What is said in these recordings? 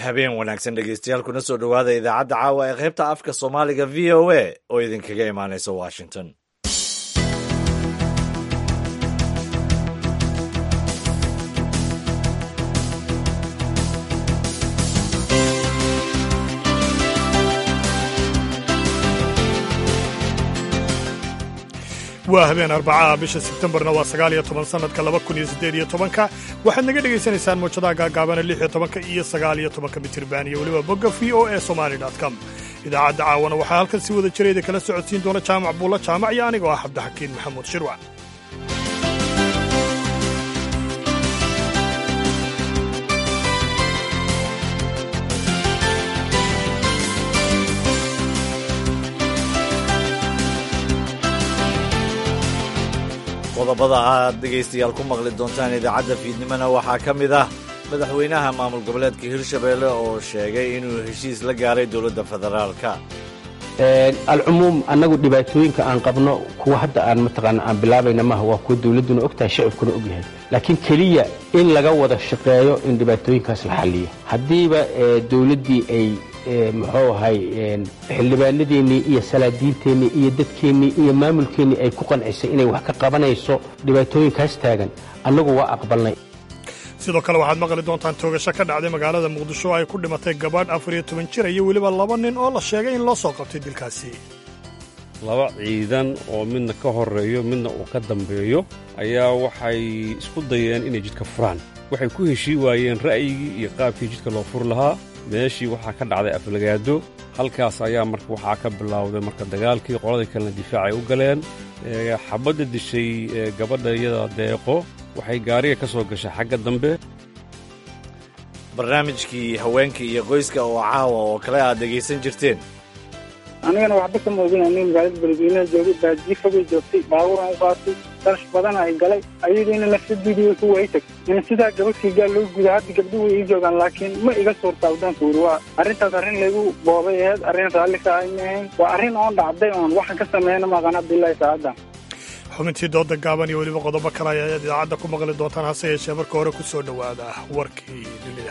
habeen wanaagsan dhegeystayaal kuna soo dhowaada idaacadda caawa ee qaybta afka soomaaliga v o a oo idinkaga imaanaysa washington waa habeen arbacaha bisha sebtembarna waa sagaal iyo toban sannadka laba kun iyo siddeed iyo tobanka waxaad naga dhegaysanaysaan muujadaha gaagaabana lix iyo tobanka iyo sagaal iyo tobanka mitirban iyo weliba bogga v o e somali com idaacadda caawana waxaa halkan si wada jirayda kala socodsiin doona jaamac buulla jaamac iyo anigoo ah cabdixakiin maxamuud shirwac qodobada aad dhegaystayaal ku maqli doontaan idaacadda fiidnimona waxaa ka mid ah madaxweynaha maamul goboleedka hirshabeelle oo sheegay inuu heshiis la gaaray dowladda federaalka alcumuum annagu dhibaatooyinka aan qabno kuwa hadda aan mataqaana aan bilaabayna maaha waa kuwa dawladduna ogtahay shacibkuna ogyahay laakiin keliya in laga wada shaqeeyo in dhibaatooyinkaas la xalliyo haddiiba dawladdii ay muxuu ahay xildhibaanadeennii iyo salaadiinteennii iyo dadkeennii iyo maamulkeennii ay ku qancisay inay wax ka qabanayso dhibaatooyinkaas taagan annagu waa aqbalnay sidoo kale waxaad maqli doontaan toogasho ka dhacday magaalada muqdisho oo ay ku dhimatay gabadh afar iyo toban jir iyo weliba laba nin oo la sheegay in loo soo qabtay dilkaasi laba ciidan oo midna ka horreeyo midna uu ka dambeeyo ayaa waxay isku dayeen inay jidka furaan waxay ku heshii waayeen ra'yigii iyo qaabkii jidka loo furi lahaa meeshii waxaa ka dhacday aflagaado halkaas ayaa marka waxaa ka bilowday marka dagaalkii qoladii kalena difaacay u galeen xabadda dishay gabadha iyada deeqo waxay gaariga ka soo gashay xagga dambe barnaamijkii haweenka iyo qoyska oo caawa oo kale aad dhegaysan jirteen anigana waxba ka moogin aniga magaalada beledweynaha joogay baajiye fogay joogtay baabuuran u qaatay darash badan ay galay ayadiina nafsadeedii way ku waytag in sidaa gabadhkii gaal loo guda hadda gabdhuhu way ii joogaan laakiin ma iga suurtaa wadaanka wuri waa arrintaas arrin laygu boobay aheyd arrin raalli ka ay ma ahayn waa arrin oon dhacday oon waxaan ka sameeyna maqan abdillahi saacaddan xubintii dooda gaaban iyo weliba qodobo kale ayaad idaacadda ku maqli doontaan hase yeeshee marka hore ku soo dhowaada warkii dunida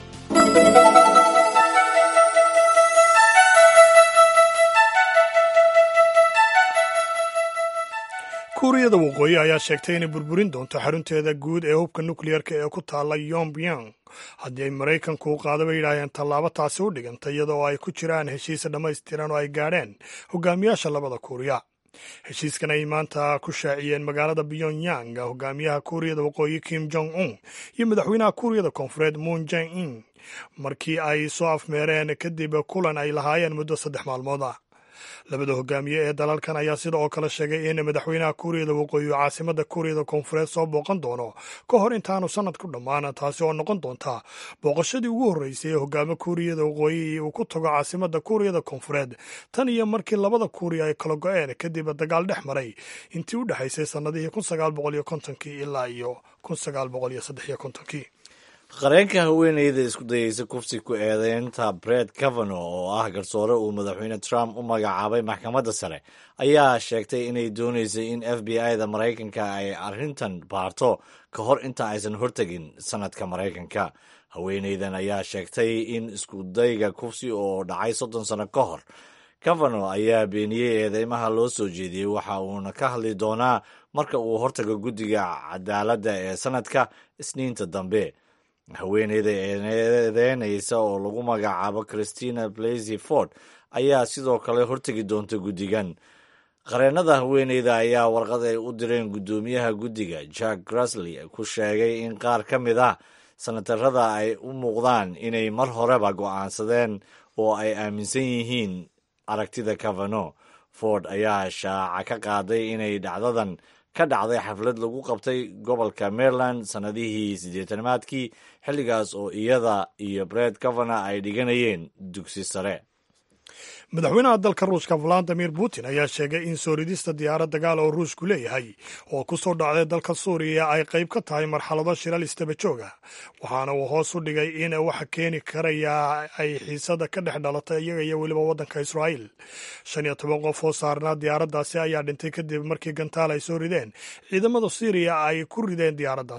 kuuriyada waqooyi ayaa sheegtay inay burburin doonto xarunteeda guud ee hubka nukleyarka ee ku taalla yombyong haddii ay maraykanku u qaado bay yidhaaheen tallaabo taasi u dhiganta iyada oo ay ku jiraan heshiis dhammaystiran oo ay gaadheen hogaamiyaasha labada kuuriya heshiiskan ay maanta ku shaaciyeen magaalada pyongyang hogaamiyaha kuuriyada waqooyi kim jong un iyo madaxweynaha kuuriyada koonfureed moon jang in markii ay soo afmeereen kadib kulan ay lahaayeen muddo saddex maalmood ah labada hogaamiye ee dalalkan ayaa sida oo kale sheegay in madaxweynaha kuuriyada waqooyi oo caasimada kuuriyada koonfureed soo booqan doono ka hor intaanu sanad ku dhammaan taasi oo noqon doonta booqashadii ugu horreysay ee hogaamo kuuriyada waqooyi uu ku tago caasimada kuuriyada koonfureed tan iyo markii labada kuuriya ay kala go-een kadib dagaal dhex maray intii u dhexaysay sannadihii kun sagaal boqol iyo kontonkii ilaa iyo kun sagaal boqol iyo saddex iyo kontonkii qareenka haweeneyda isku dayeysa kufsi ku eedeynta bred cavano oo ah garsoore uu madaxweyne trump u magacaabay maxkamadda sare ayaa sheegtay inay dooneysay in f b i da maraykanka ay arrintan baarto ka hor inta aysan hortegin sanadka maraykanka haweeneydan ayaa sheegtay in iskudayga kufsi oo dhacay soddon sano ka hor cavano ayaa beeniyey eedeymaha loo soo jeediyey waxa uuna ka hadli doonaa marka uu hortago guddiga cadaaladda ee sanadka isniinta dambe haweeneyda eedeynaysa oo lagu magacaabo christina blasey ford ayaa sidoo kale hortegi doonta guddigan qareennada haweeneyda ayaa warqad ay u direen guddoomiyaha guddiga jack grasley ku sheegay in qaar ka mid ah sanatarada ay u muuqdaan inay mar horeba go'aansadeen oo ay aaminsan yihiin aragtida cavano ford ayaa shaaca ka qaaday inay dhacdadan ka dhacday xaflad lagu qabtay gobolka maryland sannadihii siddeetanaadkii xilligaas oo iyada iyo bred cavana ay dhiganayeen dugsi sare madaxweynaha dalka ruushka valadimir putin ayaa sheegay in soo ridista diyaarad dagaal oo ruushku leeyahay oo ku soo dhacday dalka suuriya ay qayb ka tahay marxalado shilal istaba jooga waxaana uu hoos u dhigay in waxa keeni karayaa ay xiisada ka dhex dhalatay iyaga iyo weliba waddanka israa'iil shan iyo toban qof oo saarnaa diyaaraddaasi ayaa dhintay kadib markii gantaal ay soo rideen ciidamada suuriya ay ku rideen diyaaraddaasi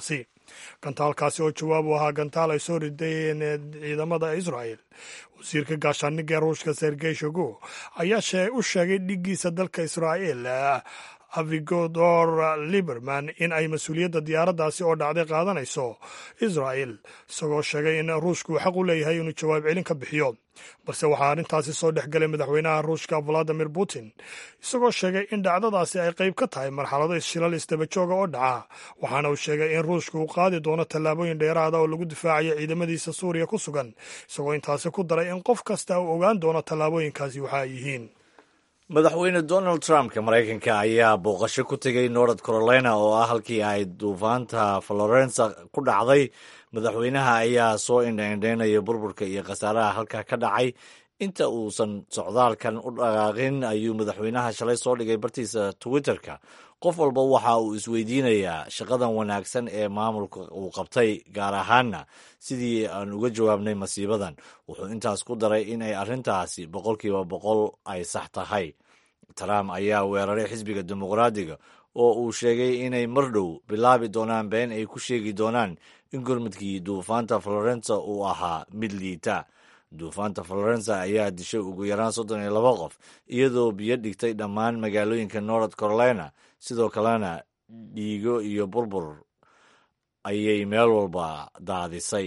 gantaalkaasi oo jawaab u ahaa gantaal ay soo rideen ciidamada israel wasiirka gaashaaniga ruushka sergey shogo ayaa u sheegay dhigiisa dalka israa'el avigodor liberman in ay mas-uuliyadda diyaaraddaasi oo dhacday qaadanayso israel isagoo sheegay in ruushku uu xaq u leeyahay inuu jawaab celin ka bixiyo balse waxaa arrintaasi soo dhex galay madaxweynaha ruushka valadimir putin isagoo sheegay in dhacdadaasi ay qayb ka tahay marxalado shilal isdabajooga oo dhaca waxaana uu sheegay in ruushku uu qaadi doono tallaabooyin dheeraada oo lagu difaacayo ciidamadiisa suuriya ku sugan isagoo intaasi ku daray in qof kasta uu ogaan doono tallaabooyinkaasi waxa ay yihiin madaxweyne donald trumpka maraykanka ayaa booqasho ku tegay north carolina oo ah halkii ay duufaanta florensa ku dhacday madaxweynaha ayaa soo indhaindhaynaya burburka iyo khasaaraha halkaa ka dhacay inta uusan socdaalkan u dhaqaaqin ayuu madaxweynaha shalay soo dhigay bartiisa twitterka qof walba waxa uu isweydiinayaa shaqadan wanaagsan ee maamulka uu qabtay gaar ahaanna sidii aan uga jawaabnay masiibadan wuxuu intaas ku daray in ay arrintaasi boqolkiiba boqol ay sax tahay trump ayaa weeraray xisbiga dimuqraadiga oo uu sheegay inay mar dhow bilaabi doonaan been ay ku sheegi doonaan in gurmudkii duufaanta florensa uu ahaa mid liita duufaanta florensa ayaa dishay ugu yaraan soddon iyo laba qof iyadoo biyo dhigtay dhammaan magaalooyinka north carolina sidoo kalena dhiigo iyo burbur ayay meel walba daadisay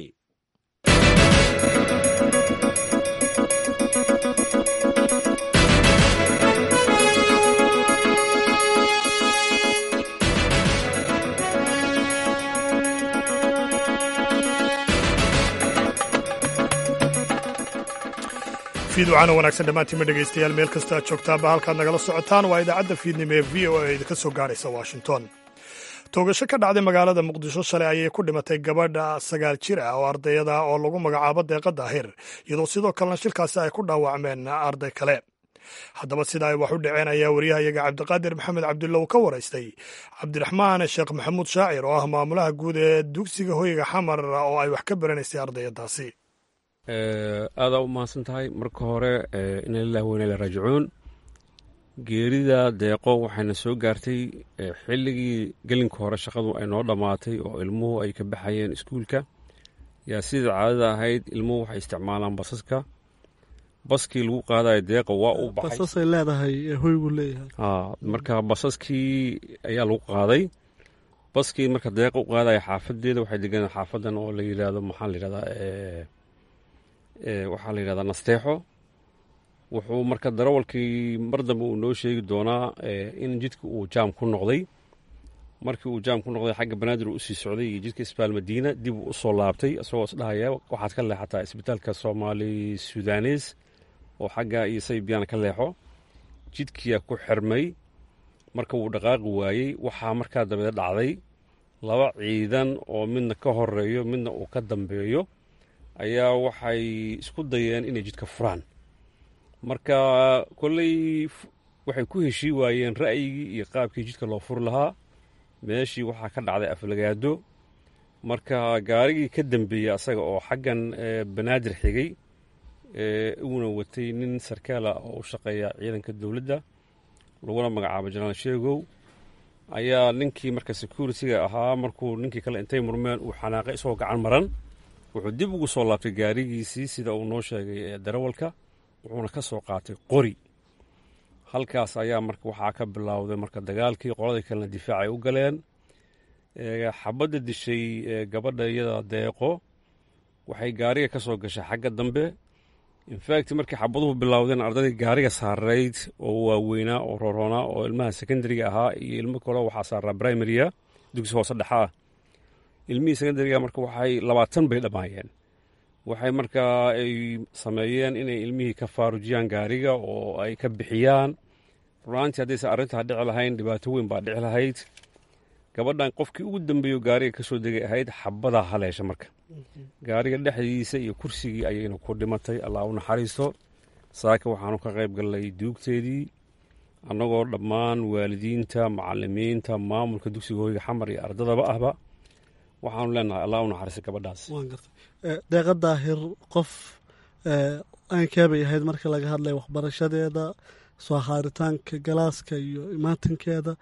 fiidwacana wanaagsan dhammaantiinma dhegaystayaal meel kasta aad joogtaanba halkaad nagala socotaan waa idaacadda fiidnimo ee v o a idinka soo gaadhaysa washington toogasho ka dhacday magaalada muqdisho shalay ayay ku dhimatay gabadha sagaal jir ah oo ardayada oo lagu magacaabo deeqa daahir iyadoo sidoo kalena shilkaasi ay ku dhaawacmeen arday kale haddaba sida ay wax u dhaceen ayaa waryahayaga cabdiqaadir maxamed cabdulla uu ka waraystay cabdiraxmaan sheekh maxamuud shaacir oo ah maamulaha guud ee dugsiga hoyga xamar oo ay wax ka baranaysay ardayadaasi aadaa u mahadsan tahay marka hore ina lilah weyna la raajicuun geerida deeqo waxayna soo gaartay xilligii gelinka hore shaqadu ay noo dhammaatay oo ilmuhu ay ka baxayeen iskuulka yaa sidai caadada ahayd ilmuhu waxay isticmaalaan basaska baskii lagu qaadayo deeqa waa uu baxay basasay leedahay hoygu leeyahay marka basaskii ayaa lagu qaaday baskii marka deeqa u qaadaya xaafadeeda waxay deganaa xaafadan oo la yidhaahdo maxaa la yidhahdaa waxaa la yidhahdaa nasteexo wuxuu marka darawalkii mar dambe uu noo sheegi doonaa in jidka uu jaam ku noqday markii uu jaam ku noqday xagga banaadir uu usii socday iyo jidka isbitaal madiina dib uu usoo laabtay isagoo isdhahaya waxaad ka leexataa isbitaalka soomaali sudanes oo xagga iyo saybiyaana ka leexo jidkiyaa ku xirmay marka wuu dhaqaaqi waayey waxaa markaa dabeed dhacday laba ciidan oo midna ka horeeyo midna uu ka dambeeyo ayaa waxay isku dayeen inay jidka furaan marka kolley waxay ku heshii waayeen ra'yigii iyo qaabkii jidka loo furi lahaa meeshii waxaa ka dhacday aflagaado marka gaarigii ka dambeeyey asaga oo xaggan banaadir xigay uuna watay nin sarkaala oo u shaqeeya ciidanka dowladda laguna magacaabo janaal sheegow ayaa ninkii marka security-ga ahaa markuu ninkii kale intay murmeen uu xanaaqay isagoo gacan maran wuxuu dib ugu soo laabtay gaarigiisii sida uu noo sheegay darawalka wuxuuna ka soo qaatay qori halkaas ayaa marka waxaa ka bilowday marka dagaalkii qoladii kalena difaacay u galeen xabadda dishay gabadha iyada deeqo waxay gaariga ka soo gashay xagga dambe infact markii xabaduhu bilowdeen ardaydii gaariga saarayd oo waaweynaa oo roroonaa oo ilmaha secondariga ahaa iyo ilmo kale waxaa saaraa primaria dugsi hoose dhexa ah ilmihii secondariga marka waxay labaatan bay dhammaayeen waxay markaa ay sameeyeen inay ilmihii ka faarujiyaan gaariga oo ay ka bixiyaan runaantii haddaysan arrintaa dhici lahayn dhibaato weyn baa dhici lahayd gabadhan qofkii ugu dambeeyo gaariga ka soo degay ahayd xabadaa haleesha marka gaariga dhexdiisa iyo kursigii ayayna ku dhimatay allah u naxariisto saaka waxaanu ka qayb gallay duugteedii annagoo dhammaan waalidiinta macalimiinta maamulka dugsiga hoyga xamar iyo ardadaba ahba waxaanu leenahay allah u naxariista gabadhaas deeqa daahir qof aankeebay ahayd marka laga hadlaya waxbarashadeeda soo haaritaanka galaaska iyo imaatinkeeda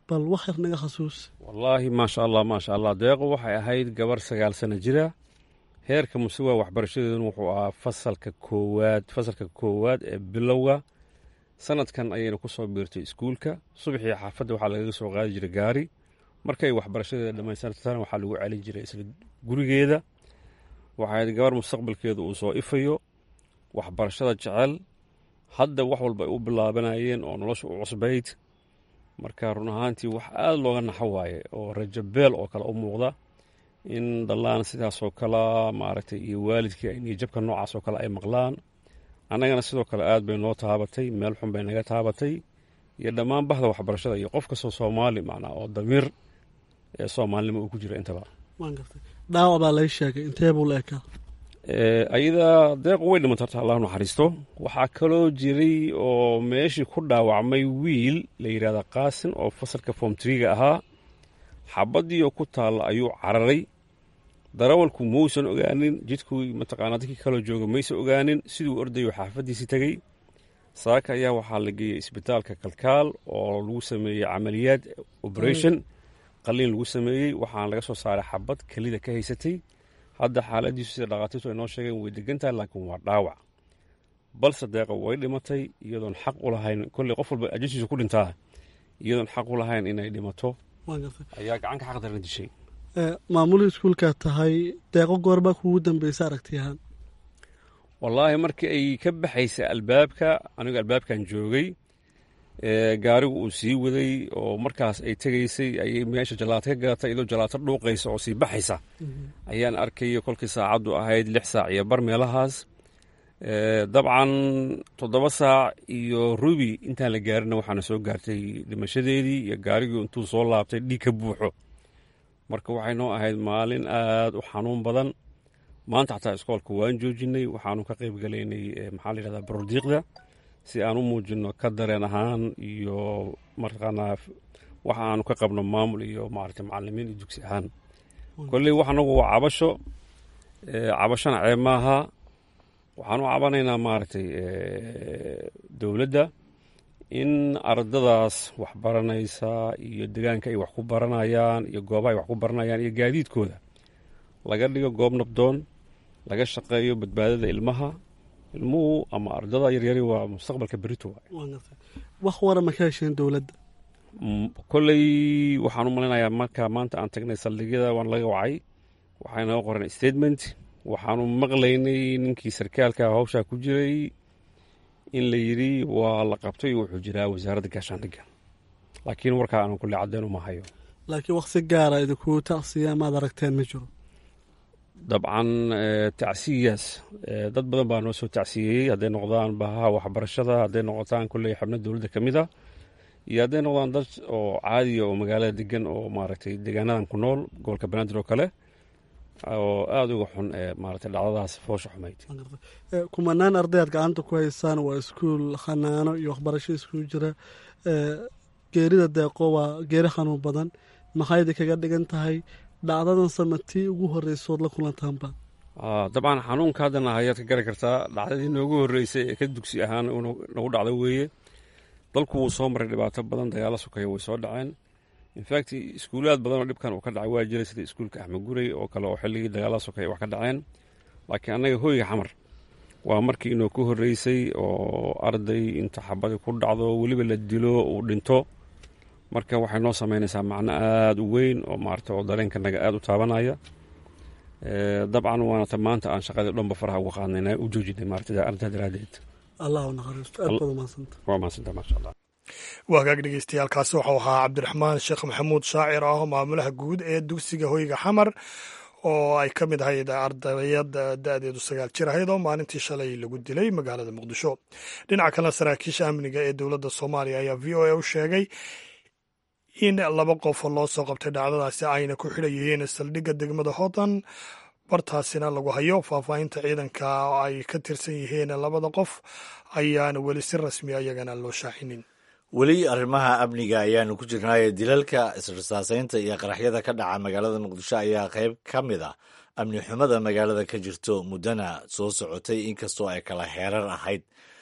bal wax yar naga xasuus wallaahi maasha allah maasha allah deeqo waxay ahayd gabar sagaal sano jira heerka musuwa waxbarashadeeduna wuxuu ahaa fasalka koowaad fasalka koowaad ee bilowga sanadkan ayayna ku soo biirtay iskuulka subaxii xaafadda waxaa lagaga soo qaadi jiray gaari markay waxbarashadeeda dhammaystirtana waxaa lagu celin jiray isla gurigeeda waxay ahayd gabar mustaqbalkeedu uu soo ifayo waxbarashada jecel hadda wax walba ay u bilaabanayeen oo nolosha u cusbayd marka run ahaantii wax aada looga naxo waaye oo rajabeel oo kale u muuqda in dallaan sidaasoo kale maaragtay iyo waalidkii ay niyajabka noocaas oo kale ay maqlaan annagana sidoo kale aad bay noo taabatay meel xun bay naga taabatay iyo dhammaan bahda waxbarashada iyo qof kastoo soomaali macnaa oo damiir ee soomaalinimo uu ku jiro intaba waan gartay dhaawac baa lay sheegay intee buu la ekaa ayada deequ way dhimanta horta allah naxariisto waxaa kaloo jiray oo meeshii ku dhaawacmay wiil la yidhahda qaasin oo fasalka form triga ahaa xabaddiioo ku taalla ayuu cararay darawalku mausan ogaanin jidkuu mataqaanaa dadkii kaloo jooga maysa ogaanin siduu ordayo xaafaddiisii tegey saaka ayaa waxaa la geeyey isbitaalka kalkaal oo lagu sameeyey camaliyaad operation qaliin lagu sameeyey waxaana laga soo saaray xabad kelida ka haysatay hadda xaaladiisu sida dhakhaatiirtu ay noo sheegeen way degan tahay laakiin waa dhaawac balse deeqa way dhimatay iyadoon xaq u lahayn kolley qof walba ajashiisu ku dhintaa iyadoon xaq u lahayn inay dhimato waan gartay ayaa gacanka xaq daran dishay maamulii iskuulkaa tahay deeqo goorbaa kugu dambeysa aragti ahaan wallaahi markii ay ka baxaysa albaabka anigu albaabkan joogay gaarigu uu sii waday oo markaas ay tegaysay ayay meesha jalaato ka gadatay iyadoo jalaato dhuuqaysa oo sii baxaysa ayaan arkaya kolkii saacaddu ahayd lix saac iyo bar meelahaas dabcan toddoba saac iyo rubi intaan la gaarina waxaana soo gaartay dhimashadeedii iyo gaarigii intuu soo laabtay dhiig ka buuxo marka waxay noo ahayd maalin aad u xanuun badan maanta xataa iskoolka waan joojinay waxaanu ka qayb galaynay maxaa la yidhahdaa barodiiqda si aan u muujino ka dareen ahaan iyo martaqaanaa waxa aanu ka qabno maamul iyo maaragtay macalimiin iyo dugsi ahaan kolley wax anagu waa cabasho cabashona ceeb maaha waxaan u cabanaynaa maaragtay dowladda in ardadaas wax baranaysa iyo degaanka ay wax ku baranayaan iyo goobaha ay wax ku baranayaan iyo gaadiidkooda laga dhigo goob nabdoon laga shaqeeyo badbaadada ilmaha ilmuhu ama ardada yaryari waa mustaqbalka berito waan gartay wax wara ma ka hesheen dowladda kolley waxaan u malaynayaa marka maanta aan tagnay saldhigyada waan laga wacay waxay naga qoreen statement waxaanu maqlaynay ninkii sarkaalka hawshaa ku jiray in la yidhi waa la qabtay wuxuu jiraa wasaaradda gaashaandhigga laakiin warkaa aanan kulle caddeyn uma hayo laakiin wax si gaara idinkuu tacsiya maad aragteen ma jiro dabcan tacsiyaas dad badan baa noo soo tacsiyeeyey hadday noqdaan bahaha waxbarashada hadday noqotaan kolley xubno dowladda ka mid a iyo hadday noqdaan dad oo caadiya oo magaalada degan oo maaragtay deegaanadan ku nool gobolka banaadir oo kale oo aada uga xun ee maaragtay dhacdadaas foosha xumayd kumanaan ardayaad gacanta ku haysaan waa iskuul khanaano iyo waxbarasho iskuul jira geerida deeqo waa geeri xanuun badan maxay idinkaga dhigan tahay dhacdadan samatii ugu horreysood la kulantaanba dabcan xanuunka haddana ayaad ka gari kartaa dhacdadii noogu horreysay ee ka dugsi ahaan nagu dhacdo weeye dalku wuu soo maray dhibaato badan dagaalo sukaya way soo dhaceen infact iskuulaad badan oo dhibkan uu ka dhacay waa jiray sida iskuulka axmed gurey oo kale oo xilligii dagaala sukaya wax ka dhaceen laakiin annaga hoyga xamar waa markii inoo ku horreysay oo arday inta xabadii ku dhacdo weliba la dilo uu dhinto marka waxay noo samaynaysaa macno aada u weyn oo maarata oo dareenkanaga aada u taabanaya dabcan waanata maanta aan shaqadii dhanba faraha uga qaadnayna u joojinay maarata arrintaa daraaddeed allah u naxariisto aad baad umahadsanta waa mahadsanta maasha allah waa hagaag dhegeystayaaalkaasi waxau ahaa cabdiraxmaan sheekh maxamuud shaacir ah maamulaha guud ee dugsiga hoyga xamar oo ay ka mid ahayd ardayad da-deedu sagaal jir ahayd oo maalintii shalay lagu dilay magaalada muqdisho dhinaca kalena saraakiisha amniga ee dowladda soomaaliya ayaa v o a u sheegay in laba qof loo soo qabtay dhacdadaasi ayna ku xidhan yihiin saldhigga degmada hodan bartaasina lagu hayo faahfaahinta ciidanka ay ka tirsan yihiin labada qof ayaana weli si rasmi ayagana loo shaacinin weli arrimaha amniga ayaanu ku jirnaaye dilalka israsaaseynta iyo qaraxyada ka dhaca magaalada muqdisho ayaa qayb ka mid a amni xumada magaalada ka jirto muddana soo socotay inkastoo ay kala heerar ahayd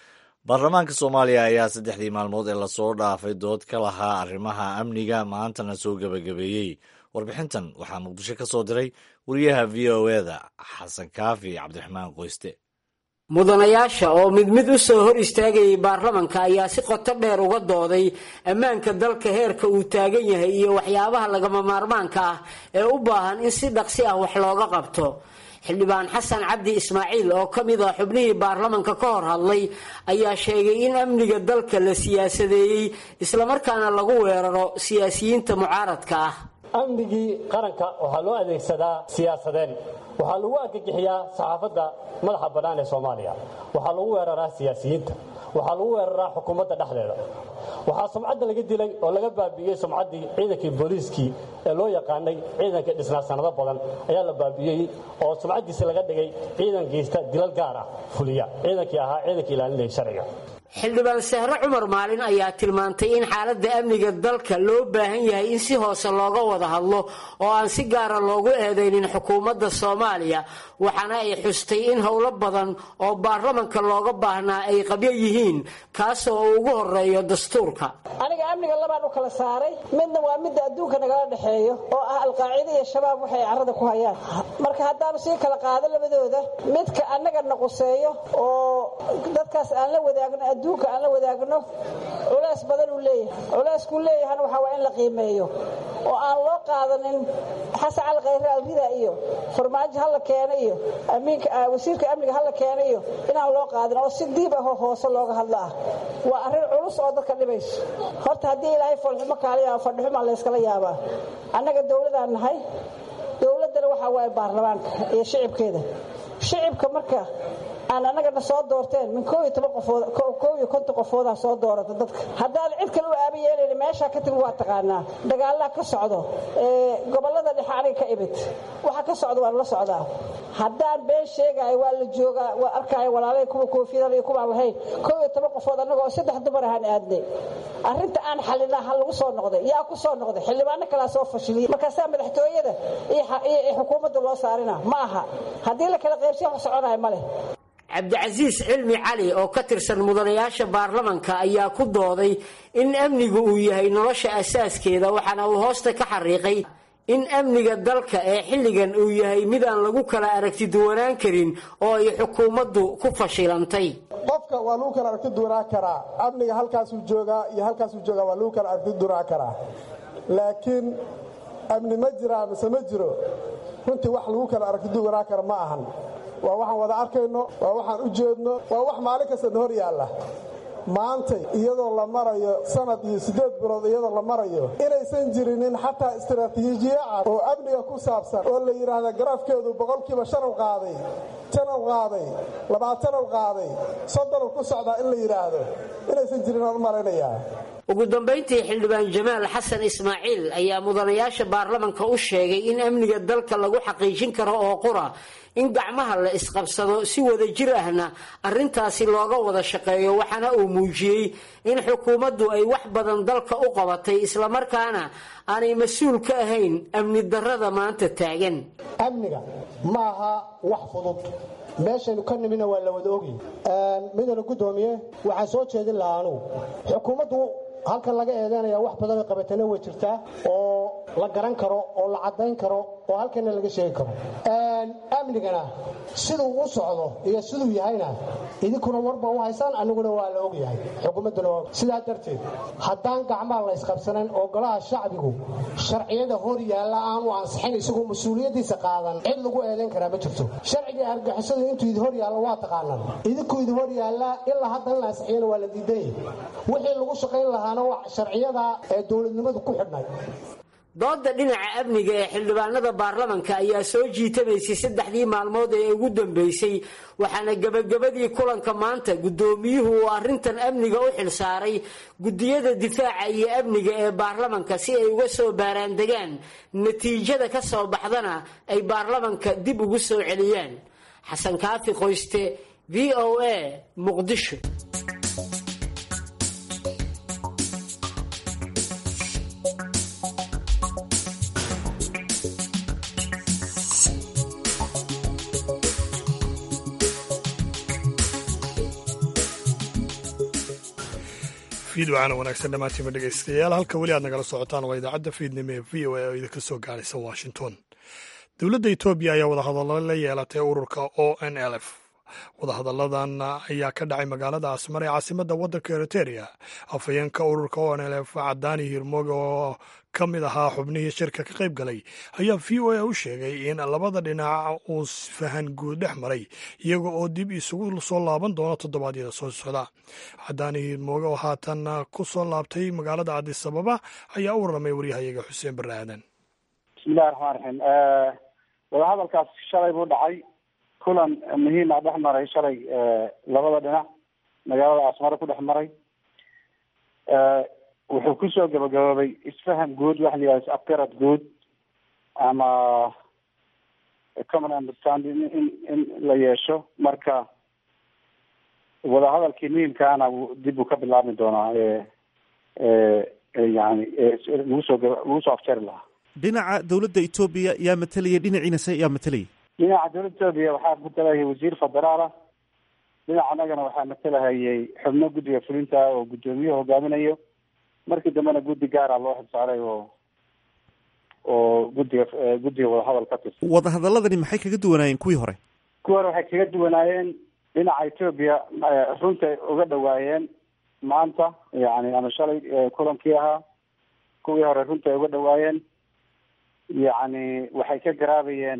baarlamaanka soomaaliya ayaa saddexdii maalmood ee lasoo dhaafay dood ka lahaa arrimaha amniga maantana soo gebagabeeyey warbixintan waxaa muqdisho ka soo diray wariyaha v o eda xasan kaafi cabdiraxmaan qoyste mudanayaasha oo mid mid u soo hor istaagayay baarlamanka ayaa si qoto dheer uga dooday ammaanka dalka heerka uu taagan yahay iyo waxyaabaha lagama maarmaanka ah ee u baahan in si dhaqsi ah wax looga qabto xildhibaan xasan cabdi ismaaciil oo ka mid ah xubnihii baarlamanka ka hor hadlay ayaa sheegay in amniga dalka la siyaasadeeyey islamarkaana lagu weeraro siyaasiyiinta mucaaradka ah amnigii qaranka waxaa loo adeegsadaa siyaasadeen waxaa lagu argagixiyaa saxaafadda madaxa bannaan ee soomaaliya waxaa lagu weeraraa siyaasiyiinta waxaa lagu weeraraa xukuumadda dhexdeeda waxaa sumcadda laga dilay oo laga baabi'iyey sumcaddii ciidankii booliiskii ee loo yaqaanay ciidanka dhisnaa sannado badan ayaa la baabi'iyey oo sumcaddiisi laga dhigay ciidan geysta dilal gaar ah fuliya ciidankii ahaa ciidankii ilaalinaya sharciga xildhibaan sahre cumar maalin ayaa tilmaantay in xaaladda amniga dalka loo baahan yahay in si hoose looga wada hadlo oo aan si gaara loogu eedaynin xukuumadda soomaaliya waxaana ay xustay in howlo badan oo baarlamanka looga baahnaa ay qabyo yihiin kaasoo uu ugu horeeyo dastuurka aniga amniga labaan u kala saaray midna waa midda adduunka nagala dhexeeyo oo ah alqaacida iyo shabaab waxay carrada ku hayaan marka haddaanu sii kala qaado labadooda midka annaga naquseeyo oo dadkaas aan la wadaagno adduunka aan la wadaagno culays badan uu leeyahay culeyskuu leeyahana waxaa waa in la qiimeeyo oo aan loo qaadanin xasan cali khayre alrida iyo farmaajo hala keena iyo wasiirka amniga hala keena iyo inaan loo qaadin oo si diib ahoo hoose looga hadlo ah waa arrin culus oo dadka dhibayso horta haddii ilaahay foolxumo kaaliya fadhixumaa layskala yaabaa annaga dowladaan nahay dowladdana waxaa waaye baarlamaanka iyo shicibkeeda shicibka marka aan annagana soo doorteen min koo iyo toban qofood koo iyo konton qofoodaa soo doorata dadka haddaan cid kale u aaba yeelayna meeshaa ka timi waa taqaanaa dagaalaa ka socdo gobollada dhexe aniga ka imid waxa ka socda waan la socdaa haddaan been sheegaayo waa la joogaa waa arkaayo walaalay kuwa koofiyadan iyo kuwaan lahayn koo iyo toban qofood annagoo saddex dumar ahaan aadnay arrinta aan xalinaa ha lagu soo noqday yaa ku soo noqday xildhibaano kalaa soo fashiliyay markaasaa madaxtooyada iyo xukuumadda loo saarina ma aha haddii la kala qaybsiya wax soconaya ma leh cabdicasiis cilmi cali oo ka tirsan mudanayaasha baarlamanka ayaa ku dooday in amnigu uu yahay nolosha asaaskeeda waxaana uu hoosta ka xariiqay in amniga dalka ee xilligan uu yahay mid aan lagu kala aragti duwanaan karin oo ay xukuumaddu ku fashilantay qofka waa lagu kala aragti duwanaan karaa amniga halkaasuu joogaa iyo halkaasuu joogaa waa lagu kala aragti duwanaan karaa laakiin amni ma jiraa mise ma jiro runtii wax lagu kala aragti duwanaan kara ma ahan waa waxaan wada arkayno waa waxaan u jeedno waa wax maalin kastana hor yaalla maantay iyadoo la marayo sanad iyo siddeed bilood iyadoo la marayo inaysan jirinin xataa istaraatiijiye cad oo amniga ku saabsan oo la yidhaahda garaafkeedu boqolkiiba shanow qaaday janow qaaday labaatanow qaaday soddonow ku socdaa in la yidhaahdo inaysan jirin oon u malaynayaa ugu dambayntii xildhibaan jamaal xasan ismaaciil ayaa mudanayaasha baarlamanka u sheegay in amniga dalka lagu xaqiijin karo oo qura in gacmaha la isqabsado si wada jir ahna arrintaasi looga wada shaqeeyo waxaana uu muujiyey in xukuumaddu ay wax badan dalka u qabatay islamarkaana aanay mas-uul ka ahayn amni darrada maanta taagan amniga ma aha wax fudud meeshaynu ka nimina waa la wada ogi midana guddoomiye waxaan soo jeedin lahaa anugu xukuumaddu halkan laga eedeynaya wax badanoo qabatana way jirtaa oo la garan karo oo la caddayn karo oo halkana laga sheegi karo amnigana siduu u socdo iyo siduu yahayna idinkuna warba u haysaan aniguna waa la ogyahay xukuumadduna waa sidaa darteed haddaan gacmaha la ysqabsanan oo golaha shacbigu sharciyada hor yaalla aanu ansixin isagoo mas-uuliyaddiisa qaadan cid lagu eedayn karaa ma jirto sharciga argixisadu intuu idi hor yaallo waa taqaanaan idinkuu idi hor yaallaa ilaa hadda in la ansixiyana waa la diidanya wixii lagu shaqayn lahaana waa sharciyada ee dowladnimadu ku xidhnay dooda dhinaca amniga ee xildhibaanada baarlamanka ayaa soo jiitamaysay saddexdii maalmood ee ugu dambeysay waxaana gebagabadii kulanka maanta guddoomiyuhu uu arrintan amniga u xilsaaray guddiyada difaaca iyo amniga ee baarlamanka si ay uga soo baaraandegaan natiijada ka soo baxdana ay baarlamanka dib ugu soo celiyaan xasan kaafi qoyste v o a muqdisho fiid wacaana wanaagsan dhammaantiinba dhegaystayaal halka weli aad nagala socotaan waa idaacadda fiidnimo ee v o a oo idinka soo gaaraysa washington dowladda etoobiya ayaa wadahadallo la yeelatay ururka o n l f wadahadalladan ayaa ka dhacay magaalada asmar ee caasimadda waddanka eriteria afhayeenka ururka o n l f cadaani hirmooge oo ka mid ahaa xubnihii shirka ka qayb galay ayaa v o a u sheegay in labada dhinac uu fahan guud dhex maray iyaga oo dib isugu soo laaban doono toddobaadyada soo socda cadaani hirmooge oo haatan ku soo laabtay magaalada cadis ababa ayaa u warramay waryahayaga xuseen barre aadan bismillahi raxmaan raxiim wadahadalkaas shalay buu dhacay kulan muhiima dhex maray shalay labada dhinac magaalada asmare ku dhex maray wuxuu kusoo gabagaboobay isfaham guud waxa la yihahda is-afgarad guud ama common understanding in in la yeesho marka wadahadalkii muhiimkaana dib uu ka bilaabmi doonaa yani lagu soo lagu soo afjari lahaa dhinaca dowladda etoobiya yaa matelaya dhinaciinase yaa matelaya dhinaca dowladda etoobiya waxaa matalahayay wasiir federaala dhinaca annagana waxaa matalahayay xubno guddiga fulinta oo guddoomiyaha hogaaminayo markii dambena guddi gaara loo xilsaaray oo oo guddiga guddiga wadahadal ka tirsan wadahadaladani maxay kaga duwanaayeen kuwii hore kuwii hore waxay kaga duwanaayeen dhinaca etoobiya runta uga dhawaayeen maanta yani ama shalay kulankii ahaa kuwii hore runta uga dhawaayeen yacni waxay ka garaabayeen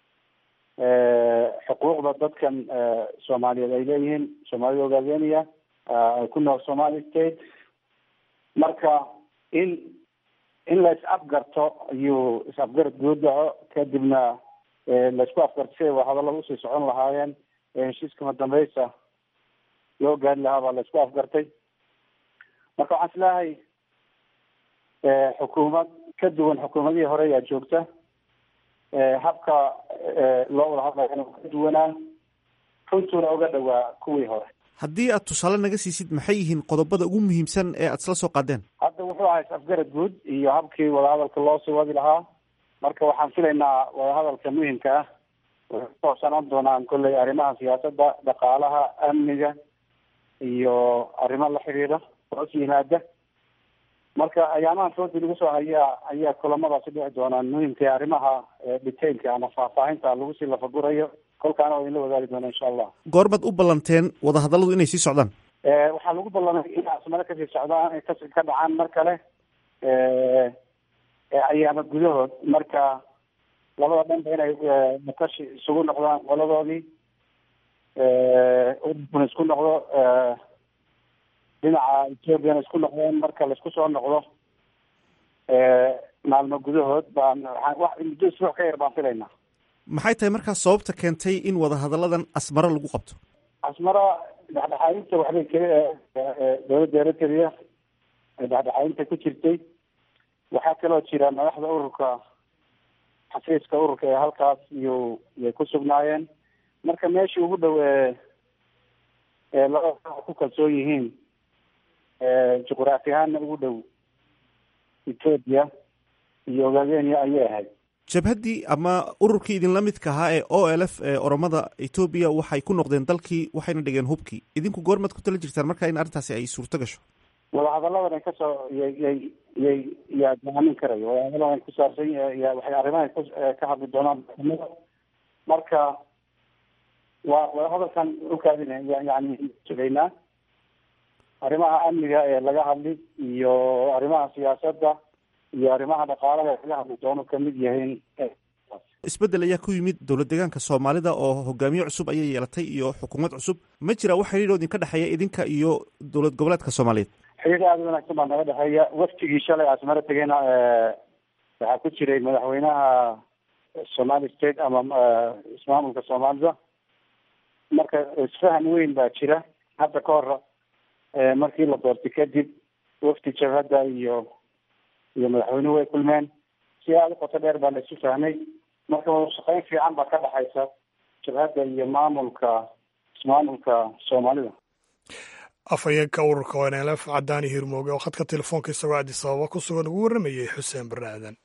xuquuqda dadkan soomaaliyeed ay leeyihiin soomaalida ogaadeniya ku nool somali state marka in in la is afgarto ayuu is afgarad guud dhaco kadibna laisku afgarto siday wadahadallada usii socon lahaayeen ee heshiiskama dambeysa loo gaari lahaa baa la isku afgartay marka waxaan isleehay xukuumad ka duwan xukuumadihii hore ayaa joogta habka loo wada hadlayana ka duwanaa runtuuna uga dhawaa kuwii hore haddii aad tusaale naga siisid maxay yihiin qodobada ugu muhiimsan ee aad isla soo qaadeen hadda wuxuu ahaa is-afgarad guud iyo habkii wadahadalka loo sii wadi lahaa marka waxaan filaynaa wadahadalka muhimka ah waxay ku hoobsanaan doonaan kolley arrimaha siyaasadda dhaqaalaha amniga iyo arrimo la xiriira hoos yimaada marka ayaamahan foodi lagu soo hayaa ayaa kulamadaasi dhici doonaan muhimka arrimaha detailka ama faahfaahinta lagu sii lafagurayo kolkaana waa idinla wadaagi doona insha allah goormaad u ballanteen wadahadalladu inay sii socdaan waxaa lagu ballamay in asmare kasii socdaan ay kas ka dhacaan mar kale ayaama gudahood marka labada dhanba inay matashi isugu noqdaan qoladoodii ururkuna isku noqdo dhinaca ethoopiana isku noqdeen marka laisku soo noqdo maalmo gudahood baan wax muddo isbuuc ka yar baan filaynaa maxay tahay markaas sababta keentay in wadahadalladan asmare lagu qabto asmara dhexdhexaadinta waxbay k dowladda eritrea dhexdhexaadinta ku jirtay waxaa kaloo jira madaxda ururka xafiiska ururka ee halkaas iyo yay ku sugnaayeen marka meeshii ugu dhow ee labada ku kalsoon yihiin juqraafi ahaanna ugu dhow ethoopia iyo ogaadenia ayay ahayd jabhaddii ama ururkii idinla midka ahaa ee o l f ee oromada etoobiya waxay ku noqdeen dalkii waxayna dhigeen hubkii idinku goormaad ku tala jirtaan marka in arrintaasi ay suurto gasho wadahadalladan kasoo yay yay yay yaa go-aamin karayo wadahadalladan ku saabsan ya waxay arrimaha ku ka hadli doonaan maxkamada marka waa wadahadalkan ukaadina yani sugaynaa arrimaha amniga ee laga hadli iyo arrimaha siyaasadda iyo arrimaha dhaqaalaha ee laga hadli doono kamid yahiin isbeddel ayaa ku yimid dowlad deegaanka soomaalida oo hogaamiye cusub ayay yeelatay iyo xukuumad cusub ma jira wax xidhiidh oo idinka dhexeeya idinka iyo dowlad goboleedka soomaaliyeed xiriir aada u wanaagsan baa naga dhexeeya waftigii shalay asmare tegeyna waxaa ku jiray madaxweynaha somali state ama ismaamulka soomaalida marka isfahan weyn baa jira hadda ka hor markii la doortay kadib wafdi jabhadda iyo iyo madaxweynuhu way kulmeen si aada u qoto dheer baa la isu fahmay marka wadashaqeyn fiican baa ka dhexaysa jabhadda iyo maamulka ismaamulka soomaalida afhayeenka ururka o n l f cadaani hirmooge oo khadka telefoonka isagoo addis ababa ku sugan ugu warramayay xuseen barre aadan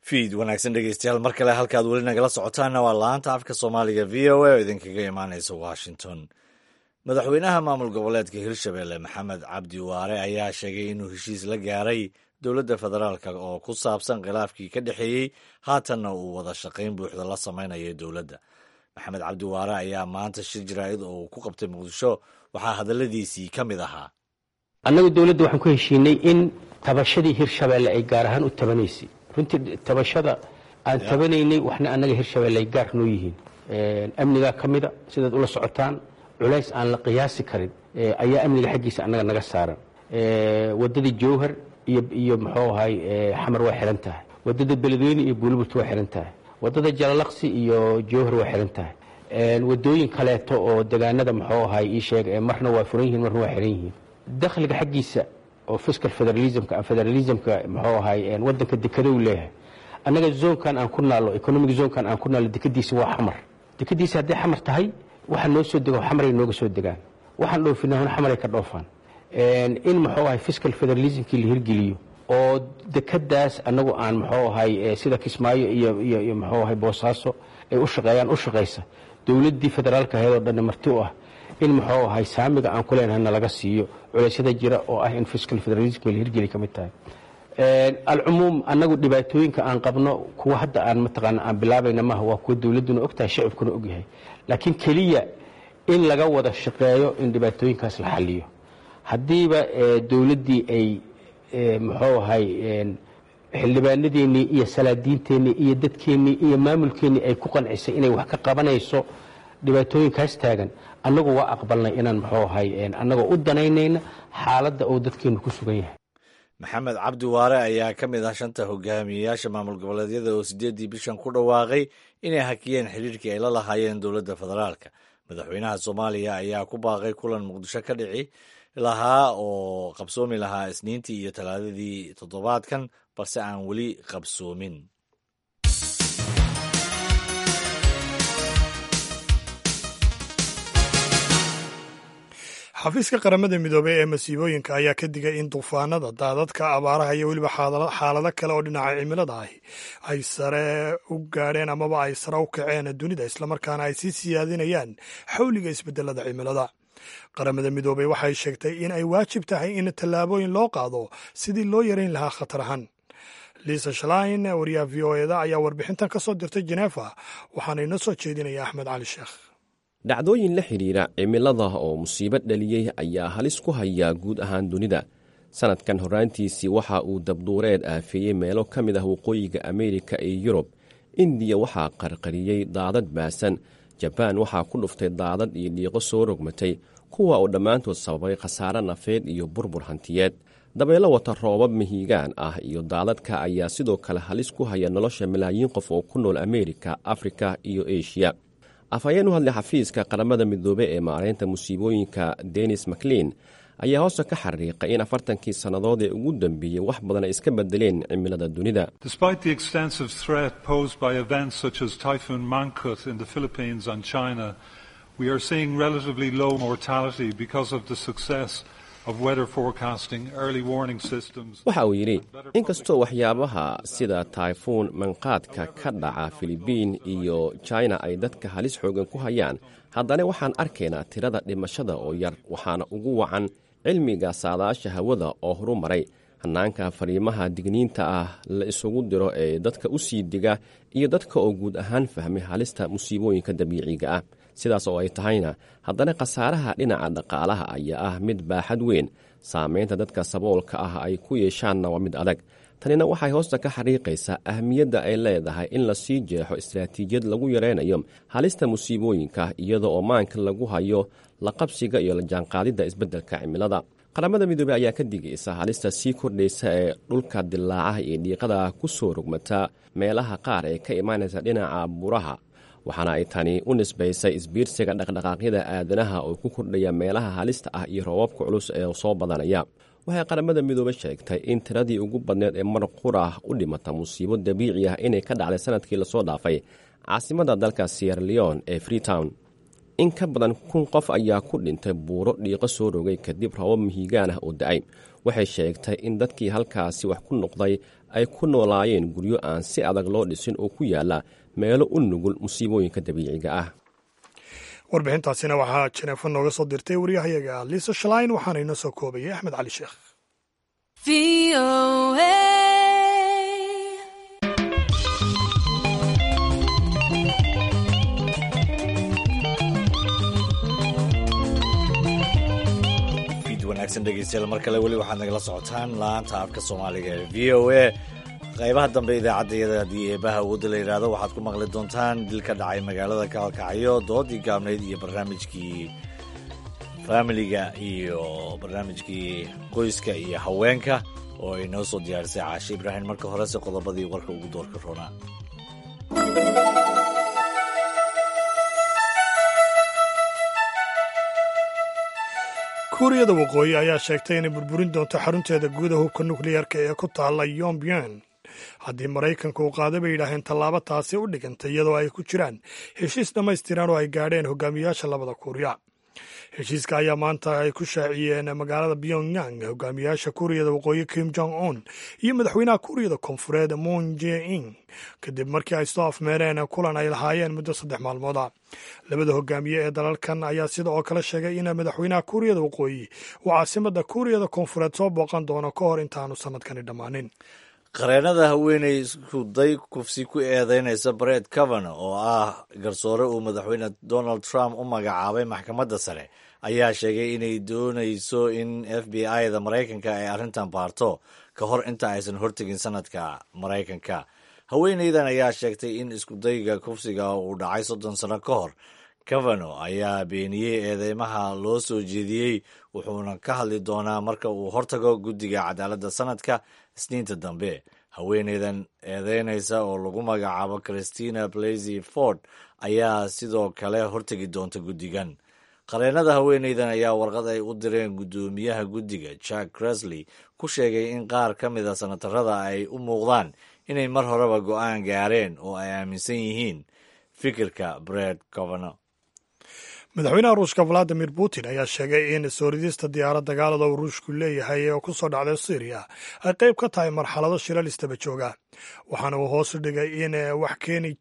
fiid wanaagsan dhegeystayaal mar kale halkaad weli nagala socotaanna waa laanta afka soomaaliga v o a oo idinkaga imaaneysa washington madaxweynaha maamul goboleedka hirshabelle maxamed cabdi waare ayaa sheegay inuu heshiis la gaaray dowladda federaalk oo ku saabsan khilaafkii ka dhexeeyey haatanna uu wada shaqayn buuxda la samaynayo dowladda maxamed cabdi waare ayaa maanta shir jaraa'id oo uu ku qabtay muqdisho waxaa hadalladiisii ka mid ahaa annagu dowladda waxaan ku heshiinay in tabashadii hirshabeelle ay gaar ahaan u tabanaysay runtii tabashada aan tabanaynay waxna annaga hirshabeelle ay gaar noo yihiin amnigaa ka mida sidaad ula socotaan culays aan la qiyaasi karin ayaa amniga xaggiisa annaga naga saaran waddadii jowhar iyo muxuu ahay xamar waa xihan tahay waddada beledweyne iyo buuliburt waa xihan tahay waddada jalalaqsi iyo jowhar waa xihan tahay waddooyin kaleeto oo degaanada muxuu ahay ii sheeg marna waa furan yihiin marna waa xihan yihiin dakhliga xaggiisa oo fiscal federalismka federalismka muxuu ahay waddanka dekada uu leeyahay annaga zoonkan aan ku naallo economic zoonkan aan ku naallo dekadiisa waa xamar dekadiisa hadday xamar tahay waxa noo soo dego xamaray nooga soo degaan waxaan dhoofinahuna xamaray ka dhoofaan in muxuu ahay fiscal federalismkii la hirgeliyo oo dekadaas annagu aan muxuu ahay sida kismaayo iyo iyo iyo muxuu ahay boosaaso ay u shaqeeyaan u shaqaysa dowladdii federaalka ahayd oo dhanna marti u ah in muxuu ahay saamiga aan ku leenahay nalaga siiyo culeysyada jira oo ah in fiscal federalismka la hirgeli ka mid tahay alcumuum annagu dhibaatooyinka aan qabno kuwa hadda aan mataqaana aan bilaabayna maaha waa kuwa dowladduna ogtahay shacibkuna ogyahay laakiin keliya in laga wada shaqeeyo in dhibaatooyinkaas la xaliyo haddiiba dowladdii ay muxuu ahay xildhibaanadeennii iyo salaadiinteennii iyo dadkeennii iyo maamulkeennii ay ku qancisay inay wax ka qabanayso dhibaatooyinkaas taagan annagu waa aqbalnay inaan muxuu ahay annagoo u danaynayna xaaladda oo dadkeennu ku sugan yahay maxamed cabdi waare ayaa ka mid ah shanta hogaamiyeyaasha maamul goboleedyada oo sideeddii bishan ku dhawaaqay inay hakiyeen xidhiirkii ay la lahaayeen dowladda federaalka madaxweynaha soomaaliya ayaa ku baaqay kulan muqdisho ka dhici lahaa oo qabsoomi lahaa isniintii iyo talaadadii toddobaadkan balse aan weli qabsoomin xafiiska qaramada midoobey ee masiibooyinka ayaa ka digay in duufaanada daadadka abaaraha iyo weliba xaalado kale oo dhinaca cimilada ahi ay sare u gaadheen amaba ay sare u kaceen dunida islamarkaana ay sii siyaadinayaan xawliga isbedelada cimilada qaramada midoobey waxay sheegtay in ay waajib tahay in tallaabooyin loo qaado sidii loo yareyn lahaa khatar ahaan liisa shalain wariyaha v o eda ayaa warbixintan ka soo dirtay jeneefa waxaana inoo soo jeedinaya axmed cali sheekh dhacdooyin la xidhiira cimilada oo musiibo dhaliyey ayaa halis ku hayaa guud ahaan dunida sannadkan horraantiisii waxa uu dabduureed aafeeyey meelo ka mid ah waqooyiga ameerika iyo yurub indiya waxaa qarqariyey daadad baasan jabaan waxaa ku dhuftay daadad iyo dhiiqo soo rogmatay kuwa oo dhammaantood sababay khasaare nafeed iyo burbur hantiyeed dabeelo wata roobab mihigaan ah iyo daadadka ayaa sidoo kale halis ku haya nolosha malaayiin qof oo ku nool ameerika afrika iyo eshiya afhayeen u hadlay xafiiska qaramada midoobe ee maaraynta musiibooyinka denis maclein ayaa hoose ka xariiqay in afartankii sannadood ee ugu dambeeyey wax badan ay iska bedeleen cimilada dunida waxa uu yidhi inkastoo waxyaabaha sida tayfuun manqaadka ka dhaca filibiin iyo jina ay dadka halis xoogan ku hayaan haddana waxaan arkaynaa tirada dhimashada oo yar waxaana ugu wacan cilmiga saadaasha hawada oo horu maray hannaanka fariimaha digniinta ah la isugu diro ee dadka u sii diga iyo dadka oo guud ahaan fahmay halista musiibooyinka dabiiciga ah sidaas oo ay tahayna haddana khasaaraha dhinaca dhaqaalaha ayaa ah mid baaxad weyn saamaynta dadka saboolka ah ay ku yeeshaanna waa mid adag tanina waxay hoosta ka xariiqaysaa ahmiyadda ay leedahay in la sii jeexo istaraatiijiyad lagu yaraynayo halista musiibooyinka iyada oo maanka lagu hayo la qabsiga iyo la jaanqaadidda isbeddelka cimilada qaramada midoobey ayaa ka digaysa halista sii kordhaysa ee dhulka dilaacaha iyo dhiiqada ku soo rogmata meelaha qaar ee ka imaanaysa dhinaca buraha waxaana ay tani u nisbaysay isbiirsiga dhaqdhaqaaqyada aadanaha oo ku kordhaya meelaha halista ah iyo roobabka culus ee soo badanaya waxay qaramada midoobe sheegtay in tiradii ugu badneed ee mar qura u dhimata musiibo dabiici ah inay ka dhacday sanadkii lasoo dhaafay caasimada dalka sierra leon ee freetown in ka badan kun qof ayaa ku dhintay buuro dhiiqo soo rogay kadib rabab mihigaan ah oo da-ay waxay sheegtay in dadkii halkaasi wax ku noqday ay ku noolaayeen guryo aan si adag loo dhisin oo ku yaala meelo u nugul musiibooyinka dabiiciga ah warbixintaasina waxaa jeneefo nooga soo dirtay waryahayaga liisa shalayn waxaana inoo soo koobayay axmed cali sheekh wanaagsan dhegeystayaal mar kale weli waxaad nagala socotaan laanta afka soomaaliga ee v o a qaybaha dambe idaacaddayada haddii eebaha awoodda la yidhaahdo waxaad ku maqli doontaan dil ka dhacay magaalada kaalkacyo doodii gaabnayd iyo barnaamijkii faamiliga iyo barnaamijkii qoyska iyo haweenka oo ay noo soo diyaarisay caashe ibraahim marka horese qodobadii warka ugu doorka roonaa kuuriyada waqooyi ayaa sheegtay inay burburin doonto xarunteeda guuda hubka nukliyeerka ee ku taalla yombyan haddii maraykanka uu qaada bay yidhaaheen tallaabo taasi u dhigantay iyadoo ay ku jiraan heshiis dhammaystiran oo ay gaadheen hogaamiyaasha labada kuuriya heshiiska ayaa maanta ay ku shaaciyeen magaalada pyongyang hogaamiyaasha kuuriyada waqooyi kim jong un iyo madaxweynaha kuuriyada koonfureed moon je in kadib markii ay soo afmeereen kulan ay lahaayeen muddo saddex maalmooda labada hogaamiye ee dalalkan ayaa sida oo kale sheegay in madaxweynaha kuuriyada waqooyi uu caasimada kuuriyada koonfureed soo booqan doono ka hor intaanu sanadkani dhammaanin qareenada haweeney iskuday kufsi ku eedeynaysa bred cavano oo ah garsoore uu madaxweyne donald trump u magacaabay maxkamadda sare ayaa sheegay inay doonayso in f b i da maraykanka ay arrintan baarto ka hor inta aysan hortegin sanadka maraykanka haweeneydan ayaa sheegtay in iskudayga kufsiga uu dhacay soddon sano ka hor cavano ayaa beeniyey eedeymaha loo soo jeediyey wuxuuna ka hadli doonaa marka uu hortago guddiga cadaaladda sanadka isniinta dambe haweeneydan eedeynaysa oo lagu magacaabo christina blasy ford ayaa sidoo kale hortegi doonta guddigan qareenada haweeneydan ayaa warqad ay u direen guddoomiyaha guddiga jack cresley ku sheegay in qaar ka mida sanatarada ay u muuqdaan inay mar horeba go'aan gaareen oo ay aaminsan yihiin fikirka bred covano madaxweynaha ruushka valadimir putin ayaa sheegay in soo ridista diyaarad dagaalada uu ruushku leeyahay oo ku soo dhacday syriya ay qayb ka tahay marxalado shilal istaba jooga waxaana uu hoos dhigay in wax keeni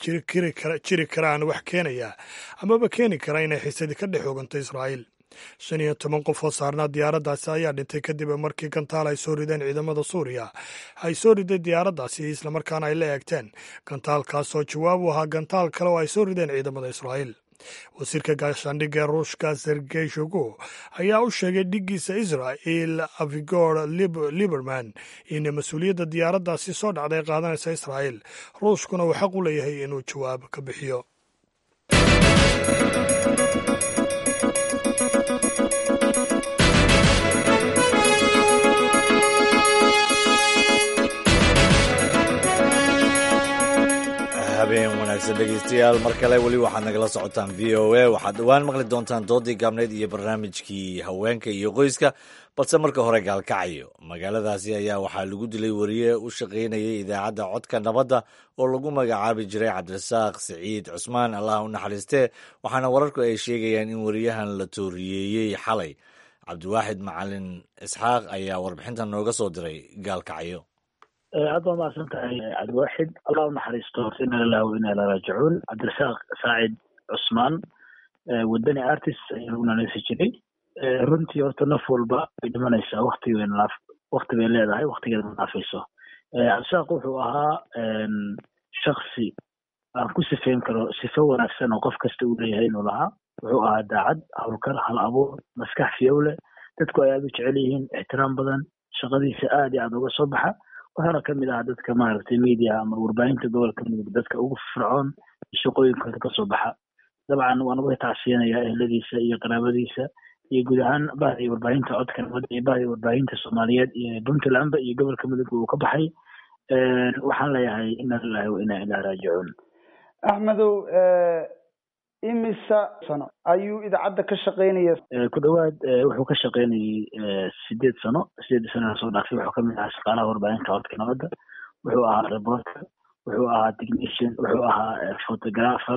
jiri karaan wax keenaya amaba keeni kara inay xiisadi ka dhex oganto israa'iil shan iyo toban qof oo saarnaa diyaaraddaasi ayaa dhintay kadib markii gantaal ay soo rideen ciidamada suuriya ay soo riday diyaaraddaasi islamarkaana ay la eegteen gantaalkaas oo jawaab u ahaa gantaal kale oo ay soo rideen ciidamada israa'iil wasiirka gaashaandhigga ee ruushka sergey shogo ayaa u sheegay dhiggiisa israel avigor liberman in mas-uuliyadda diyaaraddaasi soo dhacday qaadanaysa israa'iil ruushkuna uu xaq u leeyahay inuu jawaab ka bixiyo habeen wanaagsan dhegeystayaal mar kale weli waxaad nagala socotaan v o a waxaad dhowaan maqli doontaan doodii gaabneyd iyo barnaamijkii haweenka iyo qoyska balse marka hore gaalkacayo magaaladaasi ayaa waxaa lagu dilay wariye u shaqaynayay idaacadda codka nabadda oo lagu magacaabi jiray cabdirasaaq siciid cusmaan allah u naxariistee waxaana wararku ay sheegayaan in wariyahan la tooriyeeyey xalay cabdiwaaxid macalin isxaaq ayaa warbixintan nooga soo diray gaalkacyo aad waa mahadsan tahay cabdiwaaxid allah u naxariisto ina lillahi wa ina ilaa raajicuun cabdirasaaq saacid cusmaan wadani artist ayaa lagu naaneysi jiray runtii horta naf walba way dhimanaysaa wakti wakti bay leedahay waktigeeda ma dhaafayso cabdirasaaq wuxuu ahaa shaksi aan ku sifeyn karo sifo wanaagsan oo qof kasta uu leeyahay inuu lahaa wuxuu ahaa daacad hawlkar hal abuur maskax fiyowle dadku ay aada u jecel yihiin ixtiraam badan shaqadiisa aad iyo aada uga soo baxa waxaana kamid ahaa dadka maaragtay media ama warbaahinta gobolka mudug dadka ugu fircoon shaqooyinkooda kasoo baxa dabcan waan uga tacsiyanayaa ehladiisa iyo qaraabadiisa iyo guud ahaan bahdi warbaahinta codka nabadda iyo bahdi warbaahinta soomaaliyeed iyo puntlandba iyo gobolka mudug uu ka baxay waxaan leeyahay ina lillahi wa ina ilaa raajicuun axmedow imisa sano ayuu idaacadda ka shaqaynaya ku dhawaad wuxuu ka shaqaynayay sideed sano sideed sano lasoo dhaafay wuxuu kamid ahaa shaqaalaha warbaahinta codka nabadda wuxuu ahaa reporter wuxuu ahaa technician wuxuu ahaa photographer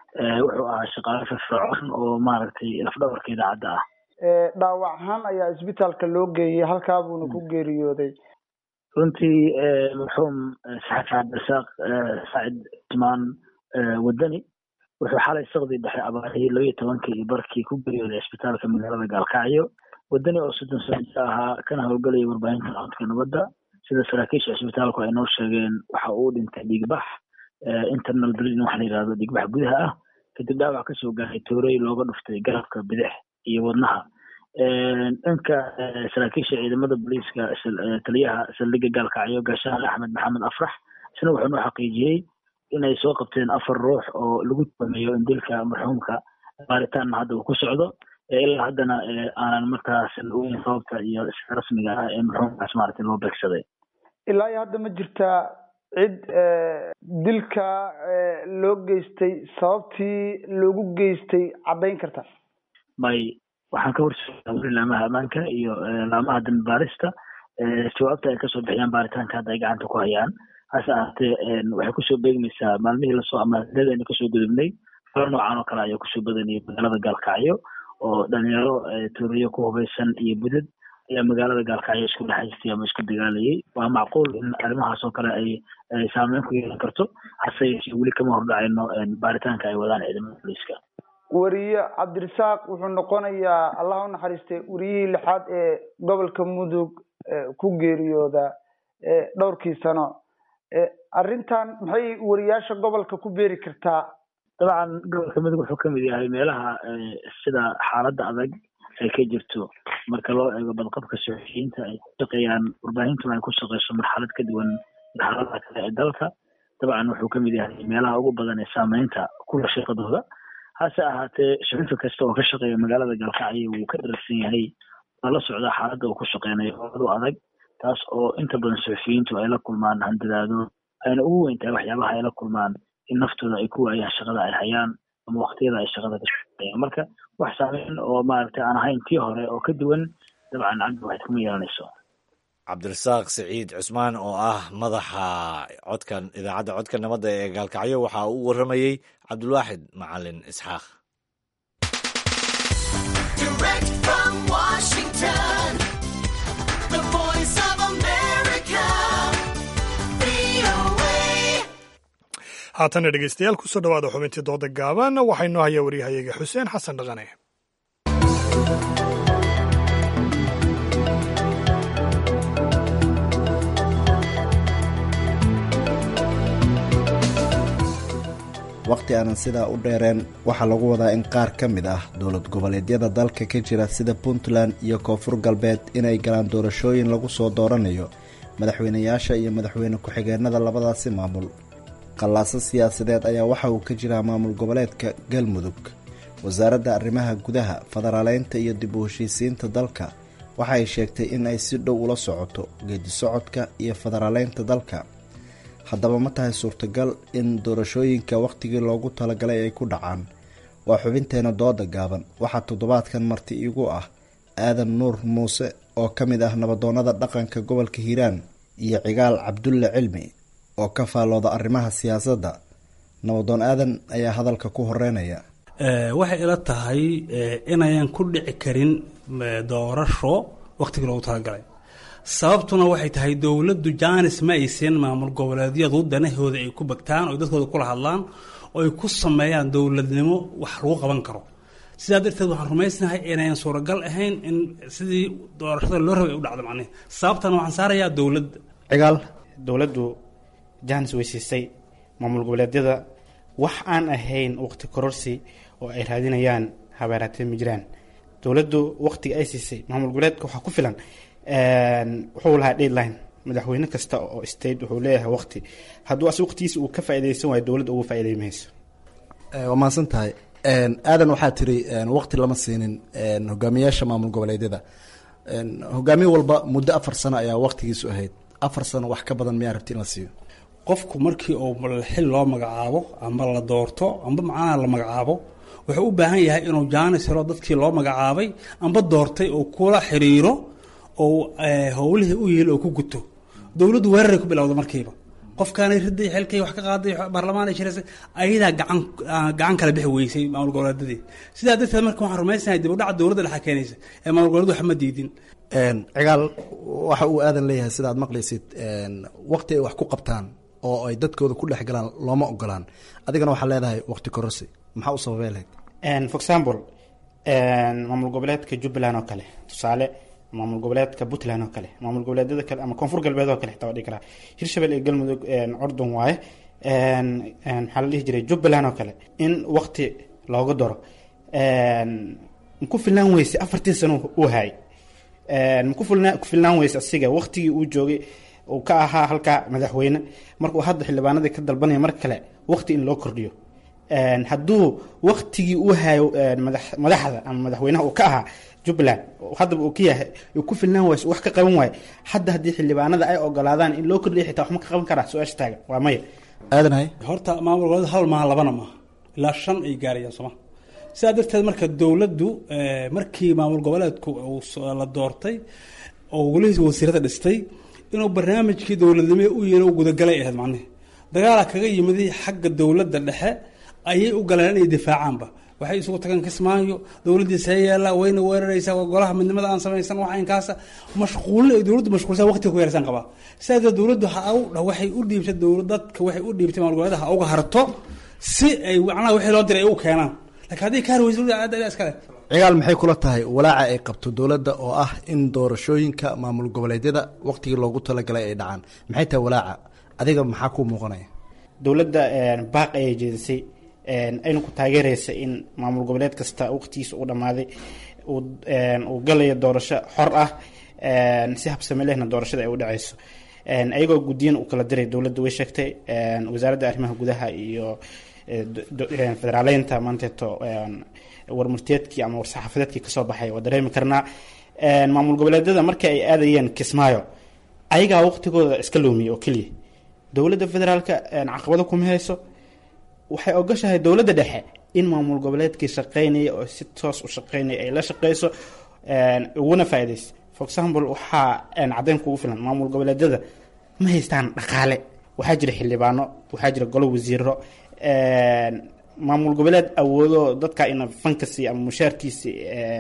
wuxuu ahaa shaqaale firfircoon oo maaragtay lafdhabarka idaacadda ah dhaawac ahaan ayaa isbitaalka loo geeyey halkaa buuna ku geeriyooday runtii marxuum saxafi cabdirasaaq saacid cusmaan wadani wuxuu xalay saqdii dhexe abaarihii laba iyo tobankii iyo barkii ku geeriyooday isbitaalka magaalada gaalkacyo wadani oo soddon sano jir ahaa kana howlgalaya warbaahinta codka nabadda sida saraakiisha isbitaalku ay noo sheegeen waxa uu dhintay dhiigbax internal bleeding waxa la yidhahdo dhiigbax gudaha ah kadib dhaawac kasoo gaaray toorey looga dhuftay garabka bidix iyo wadnaha dhanka saraakiisha ciidamada booliiska taliyaha saldhigga gaalkacyo gaashaale axmed maxamed afrax isna wuxuu noo xaqiijiyey inay soo qabteen afar ruux oo lagu tuumayo in dilka marxuumka baaritaanna hadda uu ku socdo ilaa haddana aanan markaas ogeyn sababta iyo sida rasmiga ah ee marxuumkaas maaragtay loo beegsaday ilaa iyo hadda ma jirtaa cid dilka loo geystay sababtii loogu geystay caddayn karta may waxaan ka horseedaa weli laamaha ammaanka iyo laamaha dambi baarista jawaabta ay kasoo bixiyaan baaritaanka hadda ay gacanta ku hayaan hase ahaatee waxay kusoo beegmaysaa maalmihii lasoo amaadeedaynu kasoo gudubnay falo noocan oo kale ayaa kusoo badanayay magaalada gaalkacyo oo dhalinyaro tuuriyo ku hubaysan iyo budad ayaa magaalada gaalkacyo isku dhexaystay ama isku dagaalayay waa macquul in arrimahaas oo kale ay saameyn ku yeelan karto hase yeeshee weli kama hordhacayno baaritaanka ay wadaan ciidamada booliiska weriye cabdirasaaq wuxuu noqonayaa allah u naxariistay weriyihii lixaad ee gobolka mudug ku geeriyooda dhowrkii sano arrintan maxay weriyaasha gobolka ku beeri kartaa dabcan gobolka mudug wuxuu kamid yahay meelaha sida xaaladda adag ay ka jirto marka loo eego badqabka suxufiyiinta ay ku shaqeeyaan warbaahintuna ay ku shaqeyso marxalad ka duwan marxaladaha kale ee dalka dabcan wuxuu kamid yahay meelaha ugu badan ee saameynta kula shaqadooda hase ahaatee shuxufi kasta oo ka shaqeeya magaalada gaalkacyo wuu ka dharagsan yahay waa la socdaa xaaladda uu ku shaqeynayo oadu adag taas oo inta badan suxufiyiintu ay la kulmaan handadaado ayna ugu weyn tahay waxyaabaha ay la kulmaan in naftooda ay ku waayaan shaqada ay hayaan ama waqtiyada ay shaqada ka shaqeeyaan marka wax saameyn oo maaragtay aan ahayn tii hore oo ka duwan dabcan cabdi waxayd kuma yeelanayso cabdirasaaq siciid cusmaan oo ah madaxa codka idaacadda codka nabadda ee gaalkacyo waxa uu warramayey cabdulwaaxid macalin isxaaq haatana dhegeystayaal kusoo dhawaada xubintii dooda gaaban waxaa inoo hayaa waryahayaga xuseen xasan dhaqane wakhti aanan sidaa u dheereen waxaa lagu wadaa in qaar ka mid ah dowlad goboleedyada dalka ka jira sida puntland iyo koonfur galbeed inay galaan doorashooyin lagu soo dooranayo madaxweynayaasha iyo madaxweyne ku-xigeenada labadaasi maamul qallaaso siyaasadeed ayaa waxa uu ka jiraa maamul goboleedka galmudug wasaaradda arrimaha gudaha federaaleynta iyo dib u heshiisiinta dalka waxa ay sheegtay in ay si dhow ula socoto geedi socodka iyo federaaleynta dalka haddaba ma tahay suurtagal in doorashooyinka wakhtigii loogu talagalay ay ku dhacaan waa xubinteena dooda gaaban waxaa toddobaadkan marti igu ah aadan nuur muuse oo ka mid ah nabadoonnada dhaqanka gobolka hiiraan iyo cigaal cabdulle cilmi oo ka faallooda arrimaha siyaasadda nabadoon aadan ayaa hadalka ku horeynaya waxay ila tahay inayan ku dhici karin doorasho wakhtigii loogu talagalay sababtuna waxay tahay dowladdu jaanis ma aysan maamul goboleedyadu danahooda ay ku bagtaan oo dadkooda kula hadlaan oo ay ku sameeyaan dowladnimo wax lagu qaban karo sidaa darteed waxaan rumaysnahay inayan suuragal ahayn in sidii doorashada loo rabay ay u dhacdo macnihi sababtana waxaan saarayaa dowladda cigaal dowladdu jaanis way siisay maamul goboleedyada wax aan ahayn waqti kororsi oo ay raadinayaan habeeraatee ma jiraan dowladdu waqtiga ay siisay maamul goboleedka waxaa ku filan wuxuu lahaa deadline madaxweyne kasta oo state wuxuu leeyahay waqti hadduu as waqtigiisa uu ka faaideysan waayo dowladda uga faaidey mayso waa mahadsan tahay aadan waxaa tiri waqti lama siinin hogaamiyaasha maamul goboleedyada hogaamiye walba muddo afar sano ayaa waqtigiisu ahayd afar sano wax ka badan miyaa rabti in la siiyo qofku markii uu xil loo magacaabo amba la doorto amba macnaha la magacaabo wuxuu u baahan yahay inuu jaanis helo dadkii loo magacaabay amba doortay oo kula xiriiro oo howlihii u yihiil oo ku guto dowladdu weeraray ku bilowda markiiba qofkaanay riday xilkay wax ka qaaday baarlamaan ay shiraysay ayadaa gacan gacan kala bixi weysay maamul goboleedadii sidaa darteed marka waxaan rumaysanahay dib u dhaca dowladda dhexa keenaysa ee maamul goboleedu wax ma diidin cigaal waxa uu aadan leeyahay sida aad maqlaysid waqti ay wax ku qabtaan oo ay dadkooda ku dhex galaan looma ogolaan adigana waxaa leedahay waqti kororsi maxaa u sababay lahayd for example maamul goboleedka jubbaland oo kale tusaale maamul goboleedka puntland oo kale maamul goboleedyada kale ama koonfur galbeed oo kale xitaa waa dhihi karaa hirshabelle iyo galmudug cordon waaye maxaa la dhihi jiray jubbaland oo kale in waqti looga daro maku filnaan weyse afartii sano uu hayay maku filna ku filnaan weyse asiga waqtigii uu joogay uu ka ahaa halkaa madaxweyne markuu hadda xildhibaanadii ka dalbanaya mar kale waqti in loo kordhiyo hadduu waktigii uu hayo madaxda ama madaxweynaha uu ka ahaa jubbaland haddaba uu ka yahay uu ku filnaan waayo wax ka qaban waayo hadda haddii xildhibaanada ay ogolaadaan in loo kordhiya xitaa wax ma ka qaban karaa su-aasha taagan waa maya aadanhay horta maamul goboleed hal maaha labana maaha ilaa shan ay gaarayaan sooma sidaa darteed marka dowladdu markii maamul goboleedku la doortay oo golihiisa wasiirada dhistay inuu barnaamijkii dowladnimo u yeelo gudagalay ahayd macnihi dagaala kaga yimid xagga dowladda dhexe ayay u galeen inay difaacaanba waxay isugu tageen kismaayo dowladdii see yaalla wayna weeraraysaa golaha midnimada aan samaysan wax inkaasa mashquulin ay dowladdu mashquulsan waqtiga ku yarsan qabaa sidaas darteed dowladdu ha u waxay u dhiibtay dowlad dadka waxay u dhiibtay maamul goboleeda ha uga harto si ay macnaha wixii loo diray ay u keenaan laakiin haddii ka harweysa aada iskale cigaal maxay kula tahay walaaca ay qabto dowladda oo ah in doorashooyinka maamul goboleedyada waqtigii loogu talagalay ay dhacaan maxay tahay walaaca adiga maxaa kuu muuqanaya dowladda baaq ayay jeedisay ayna ku taageeraysa in maamul goboleed kasta waqtigiisa uu dhammaaday uu galayo doorasho xor ah si habsame lehna doorashada ay u dhaceyso ayagoo guddiyan u kala diray dowladda way sheegtay wasaaradda arrimaha gudaha iyo federaaleynta maanteeto warmurteedkii ama war-saxaafadeedkii kasoo baxay waa dareemi karnaa maamul goboleedyada markii ay aadayeen kismaayo ayagaa waqtigooda iska loomiyey oo keliya dowladda federaalka caqabado kuma hayso waxay ogashahay dowladda dhexe in maamul goboleedkii shaqeynaya oo si toos u shaqeynaya ay la shaqeyso uguna faaideyso for example waxaa caddeyn kugu filan maamul goboleedyada ma haystaan dhaqaale waxaa jira xildhibaano waxaa jira golo wasiiro maamul goboleed awoodo dadka ina fankasi ama mushaarkiisi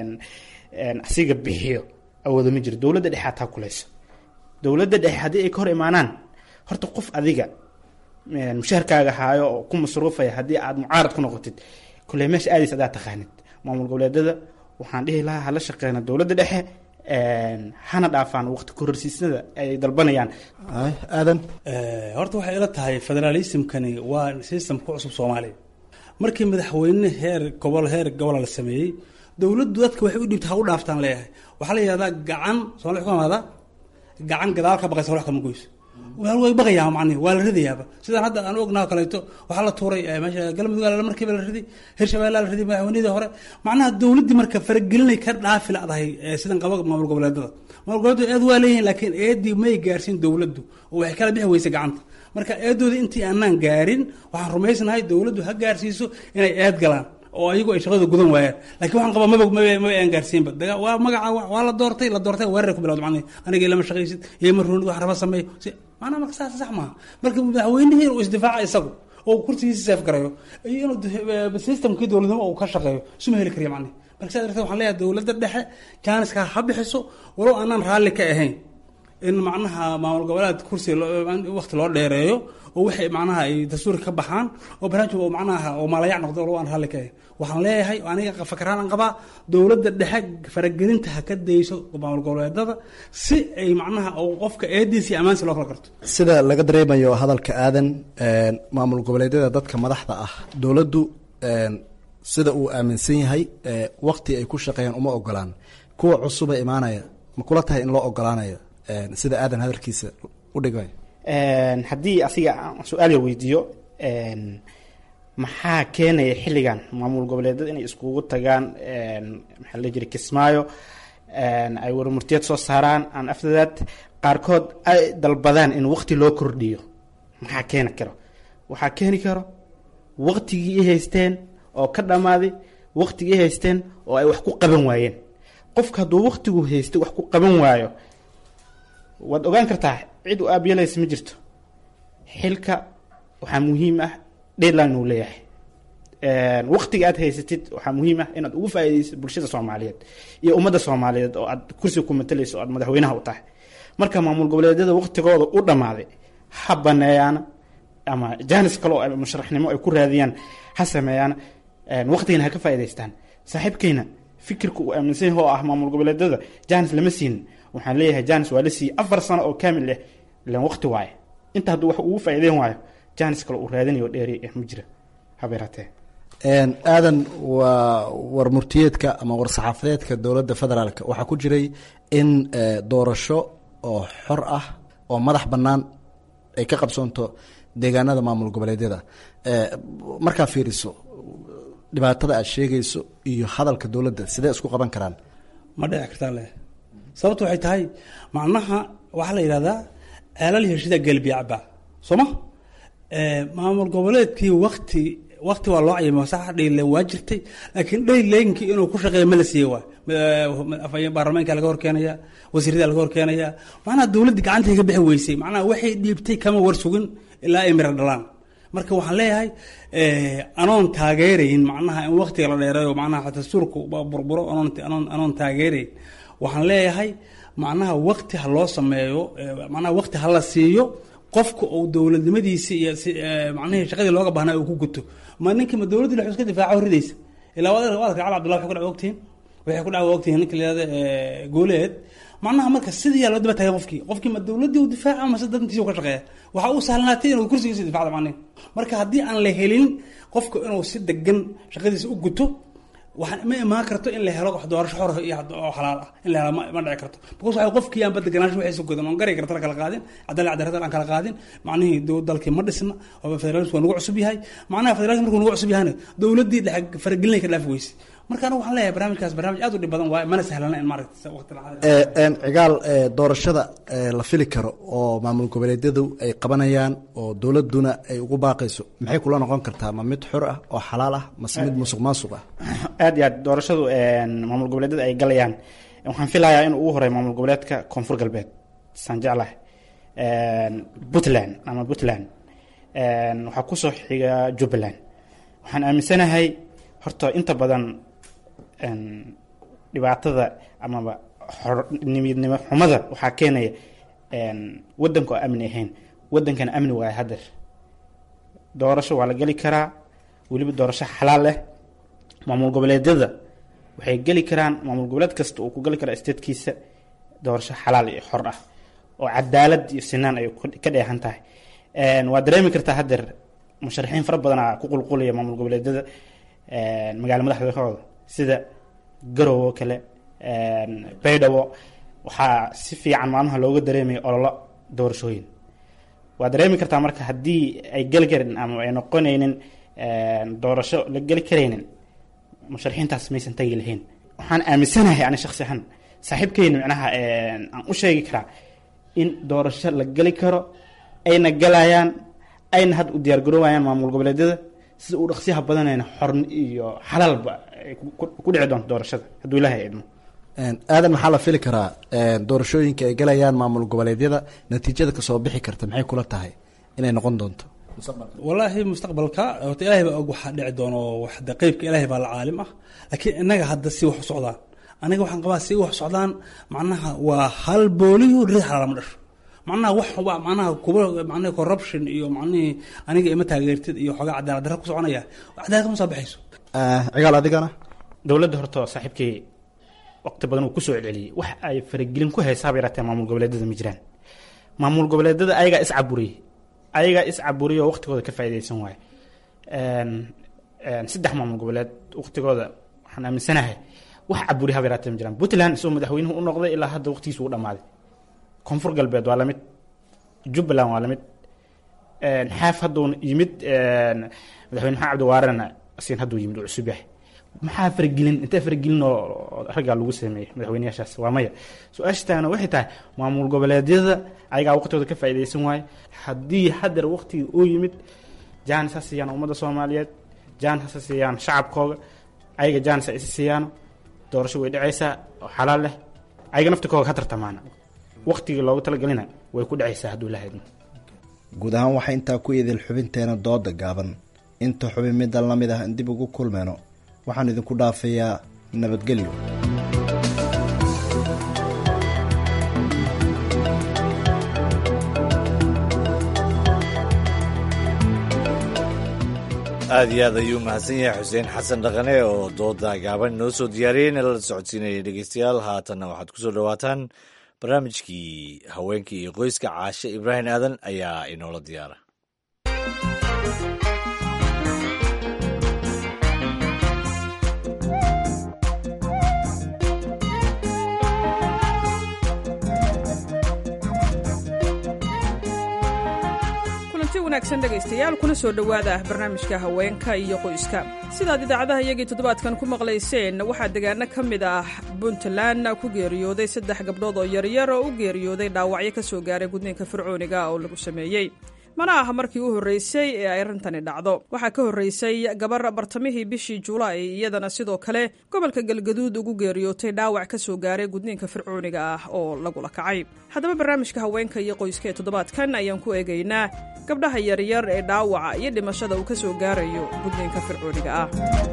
asiga bixiyo awoodo ma jiro dowladda dhexe ataa kuleyso dowladda dhexe haddii ay ka hor imaanaan horta qof adiga mushaharkaaga haayo oo ku masruufaya haddii aad mucaarad ku noqotid kule meesha aadays adaa taqaanid maamul goboleedyada waxaan dhihi lahaa hala shaqeyna dowladda dhexe hana dhaafaan waqti kororsiisnada ay dalbanayaan aadan horta waxay ila tahay federaalismkani waa system ku cusub soomaaliya markii madaxweyne heer gobol heer gobola la sameeyey dowladdu dadka waxay u dhiibta ha u dhaaftaan leeyahay waxaa la yidhahdaa gacan soomali ku imaada gacan gadaal ka baqaysa wax kama goyso way baqayaa macnihi waa la ridayaaba sidaan hadda aan ognaha kaleeto waxaa la tuuray meesha galmudug markiiba la riday hirshabeelle la riday madaxweynihii hore macnaha dowladdii marka faragelinay ka dhaafi ladahay sidan qaba maamul goboleedada maamul goboleedu eed waa leeyihin laakiin eedii may gaarsiin dowladdu oo waxay kala bixi weysay gacanta marka eedooda intii aanaan gaarin waxaan rumaysnahay dowladdu ha gaarsiiso inay eed galaan oo ayagu ay shaqada gudan waayaan lakiin waxaan qabaa maba maba maba aan gaarsiinba daga waa magaca waa la doortay la doortay weerar ku bilawda macnihi aniga lama shaqaysid iyo ma roonid wax raba sameeyo si maanaa marka saas sax maaha marka madaxweynihii uu isdifaaca isagu oo kursigiisa seef garayo iyo inuu systemkii dowladnimo uu ka shaqeeyo suma heli kariya macnihi marka saa darteed waxaan leeyahay dowladda dhexe jaaniska ha bixiso walow aanaan raalli ka ahayn in macnaha maamul goboleed kursi waqti loo dheereeyo oo waxay macnaha ay dastuurka ka baxaan oo barnaamij oo macnaha oo maalayac noqdo walow aan raalli ka ahayn waxaan leeyahay aniga fakaraan aan qabaa dowladda dhexe faragelinta ha ka dayso maamul goboleedada si ay macnaha qofka eediisi ammaansi loo kala garto sida laga dareemayo hadalka aadan maamul goboleedyada dadka madaxda ah dowladdu sida uu aaminsan yahay waqti ay ku shaqeeyaan uma ogolaan kuwa cusuba imaanaya ma kula tahay in loo ogolaanayo sida aadan hadalkiisa u dhigay haddii asiga su-aal la weydiiyo maxaa keenaya xilligan maamul goboleedyada inay iskugu tagaan maxaa la jira kismaayo ay warmurtiyad soo saaraan aan afdadaad qaarkood ay dalbadaan in waqti loo kordhiyo maxaa keeni karo waxaa keeni karo waqtigii i haysteen oo ka dhammaaday waqtigii i haysteen oo ay wax ku qaban waayeen qofka hadduu waqtigu haystay wax ku qaban waayo waad ogaan kartaa cid u aabiyalaysa ma jirto xilka waxaa muhiim ah deadline uu leeyahay waqtiga aad haysatid waxaa muhiim ah inaad ugu faa'iidaysid bulshada soomaaliyeed iyo ummadda soomaaliyeed oo aad kursiga ku matalayso oo aad madaxweynaha u tahay marka maamul goboleedyada waqtigooda u dhammaaday ha baneeyaana ama jaanis kale oo musharaxnimo ay ku raadiyaan ha sameeyaan waqtigana ha ka faa'idaystaan saaxiibkayna fikirka uu aaminsan yahay oo ah maamul goboleedyada jaanis lama siinin waxaan leeyahay jaanis waa la siiyey afar sano oo kaamil ah ilan waqti waaye inta hadduu wax ugu faa'iideyn waayo jaanis kale uu raadinayo dheeri eh ma jira habeeraatee aadan waa war murtiyeedka ama war saxaafadeedka dowladda federaalk waxaa ku jiray in doorasho oo xor ah oo madax bannaan ay ka qabsoonto deegaanada maamul goboleedyada markaa fiiriso dhibaatada aad sheegayso iyo hadalka dowladda sidee isku qaban karaan ma dhici kartaa leh sababtu waxay tahay macnaha waxaa la yidhahdaa ceelal heshida gelbiyacba soo ma maamul goboleedkii wakti wakti waa loo cayimay sax dhayle waa jirtay laakiin dhayleynkii inuu ku shaqeeya ma la siiyey waay baarlamaanka laga horkeenaya wasiirada laga horkeenaya macnaha dowladda gacantay ka bixi weysay macnaha waxay dhiibtay kama war sugin ilaa ay mira dhalaan marka waxaan leeyahay anoon taageerayn macnaha in waktiga la dheereeyo macnaha dastuurku burburo anoon taageerayn waxaan leeyahay macnaha wakti ha loo sameeyo macnaha wakti ha la siiyo qofka uu dowladnimadiisi iyo macnihii shaqadii looga baahnaa uu ku guto ma ninka ma dowladdi la iska difaaco ridaysa ilaa waad waad cali abdullah waxay ku dhaca ogtihiin waxay ku dhaca ogtihiin ninka layihahda gooleed macnaha marka sidii yaa loo daba taagay qofkii qofkii ma dowladdii uu difaaca mase dantiisa ka shaqeeya waxa uu sahlanaatay inuu kursigiisa difacda macnihi marka haddii aan la helin qofka inuu si degan shaqadiisa u guto waxaan ma imaan karto in la helo wax doorasho xor iyo oo xalaal ah in la helo ma dhici karto because waxa qofkii aan badeganaansho waxay godan oon garay karta kala qaadin cadaalad cadaalad aan kala qaadin macnihii dalkii ma dhisna oo federalism waa nagu cusub yahay macnaha federalism markuu nagu cusub yahayna dowladdii dhex faragelinay ka dhaafi weyse marka anigu waxaan leeyahay barnaamijkaas barnaamij aad u dhib badan waaye mana sahlana in maaragta waqti cigaal doorashada la fili karo oo maamul goboleedyadu ay qabanayaan oo dowladuna ay ugu baaqayso maxay kula noqon kartaa ma mid xor ah oo xalaal ah mase mid musuq maasuq ah aad iyo aad doorashadu maamul goboleedyada ay galayaan waxaan filayaa in ugu horeeya maamul goboleedka koonfur galbeed saan jeclahay puntland ama puntland waxaa kusoo xiga jubbaland waxaan aaminsanahay horta inta badan dhibaatada amaba nimidnimo xumada waxaa keenaya wadanka oo amni ahayn wadankana amni waaya hadeer doorasho waa la geli karaa weliba doorasho xalaal leh maamul goboleedyada waxay geli karaan maamul goboleed kasta uu ku geli karaa statekiisa doorasho xalaal iyo xor ah oo cadaalad iyo sinaan ay ka dheehan tahay waa dareemi kartaa hadeer musharaxiin fara badanaa ku qulqulaya maamul goboleedyada magaala madaxdooda sida garow oo kale baydhabo waxaa si fiican maalmaha looga dareemaya ololo doorashooyin waa dareemi kartaa marka haddii ay geli karin ama ay noqonaynin doorasho la geli karaynin musharaxiintaas maysan tagi lahayn waxaan aaminsanahay ani shaksi ahaan saaxiibkeyna micnaha aan u sheegi karaa in doorasho la geli karo ayna galayaan ayna hadda u diyaargaroowayaan maamul goboleedyada sida uu dhaqsiyaha badanayna xorn iyo xalaalba ku dhici doonto doorashada hadduu ilaahay idmo aadan maxaa la fili karaa doorashooyinka ay galayaan maamul goboleedyada natiijada kasoo bixi karta maxay kula tahay inay noqon doonto walaahi mustaqbalka horta ilaahay baa og waxaa dhici doono waxda qeybka ilaahay baa la caalim ah laakiin innaga hadda si wax u socdaan aniga waxaan qabaa si wax socdaan macnaha waa hal booliyo rid xalaalama dhasho macnaha wax waa macnaha kuba macnaha corruption iyo macnihii aniga ima taageertid iyo xoogaa cadaalad darra ku soconaya cadaalad kama soo baxayso cigaal adigana dowladda horta saaxiibkii waqti badan uu kusoo celceliyey wax ay faragelin ku haysaaba yaraatee maamul goboleedyada ma jiraan maamul goboleedyada ayagaa is caburiyey ayagaa is caburiyay oo waqtigooda ka faa'iidaysan waaye saddex maamul goboleed waqtigooda waxaan aaminsanahay wax caburi haba yaraatee ma jiraan puntland isagoo madaxweynuhu u noqday ilaa hadda waqtigiisa uu dhamaaday koonfur galbeed waa lamid jubbaland waa lamid xaaf hadduu yimid madaxweyne maxamed cabdiwaarena asin hadduu yimid uu cusub yahay maxaa faragelin intee faragelin oo raggaa lagu sameeyey madaxweyneyaashaas waa maya su-aashtaana waxay tahay maamul goboleedyada ayagaa waqtigooda ka faa'iidaysan waaye haddii hadeer waqtigii uu yimid jaanis ha siiyaan ummadda soomaaliyeed jaanis ha siiyaan shacabkooga ayaga jaanis ha isi siiyaano doorasho way dhacaysaa oo xalaal leh ayaga naftikooga ha tartamaana waqtigii loogu talagelina way ku dhacaysaa hadduu ilaha idmo guud ahaan waxaa intaa ku idil xubinteena dooda gaaban inta xubin middan la mid ah in dib ugu kulmeyno waxaan idinku dhaafayaa nabadgelyo aad iyo aad ayuu mahadsan yahay xuseen xasan dhaqane oo dooda gaaban inoo soo diyaariyey in lala socodsiinaya dhegeystayaal haatanna waxaad kusoo dhawaataan barnaamijkii haweenka iyo qoyska caashe ibraahim aadan ayaa inoola diyaara wanaagsan dhegaystayaal kuna soo dhowaada barnaamijka haweenka iyo qoyska sidaad idaacadaha iyagii toddobaadkan ku maqlayseen waxaa degaano ka mid ah puntland ku geeriyooday saddex gabdhood oo yaryar oo u geeriyooday dhaawacyo ka soo gaaray gudniinka fircooniga oo lagu sameeyey mana aha markii u horreysay ee ay arrintani dhacdo waxaa ka horreysay gabar bartamihii bishii julaay iyadana sidoo kale gobolka galgaduud ugu geeriyootay dhaawac ka soo gaaray gudniinka fircooniga ah oo lagula kacay haddaba barnaamijka haweenka iyo qoyska ee toddobaadkan ayaan ku eegaynaa gabdhaha yaryar ee dhaawaca iyo dhimashada uu ka soo gaarayo gudniinka fircooniga ah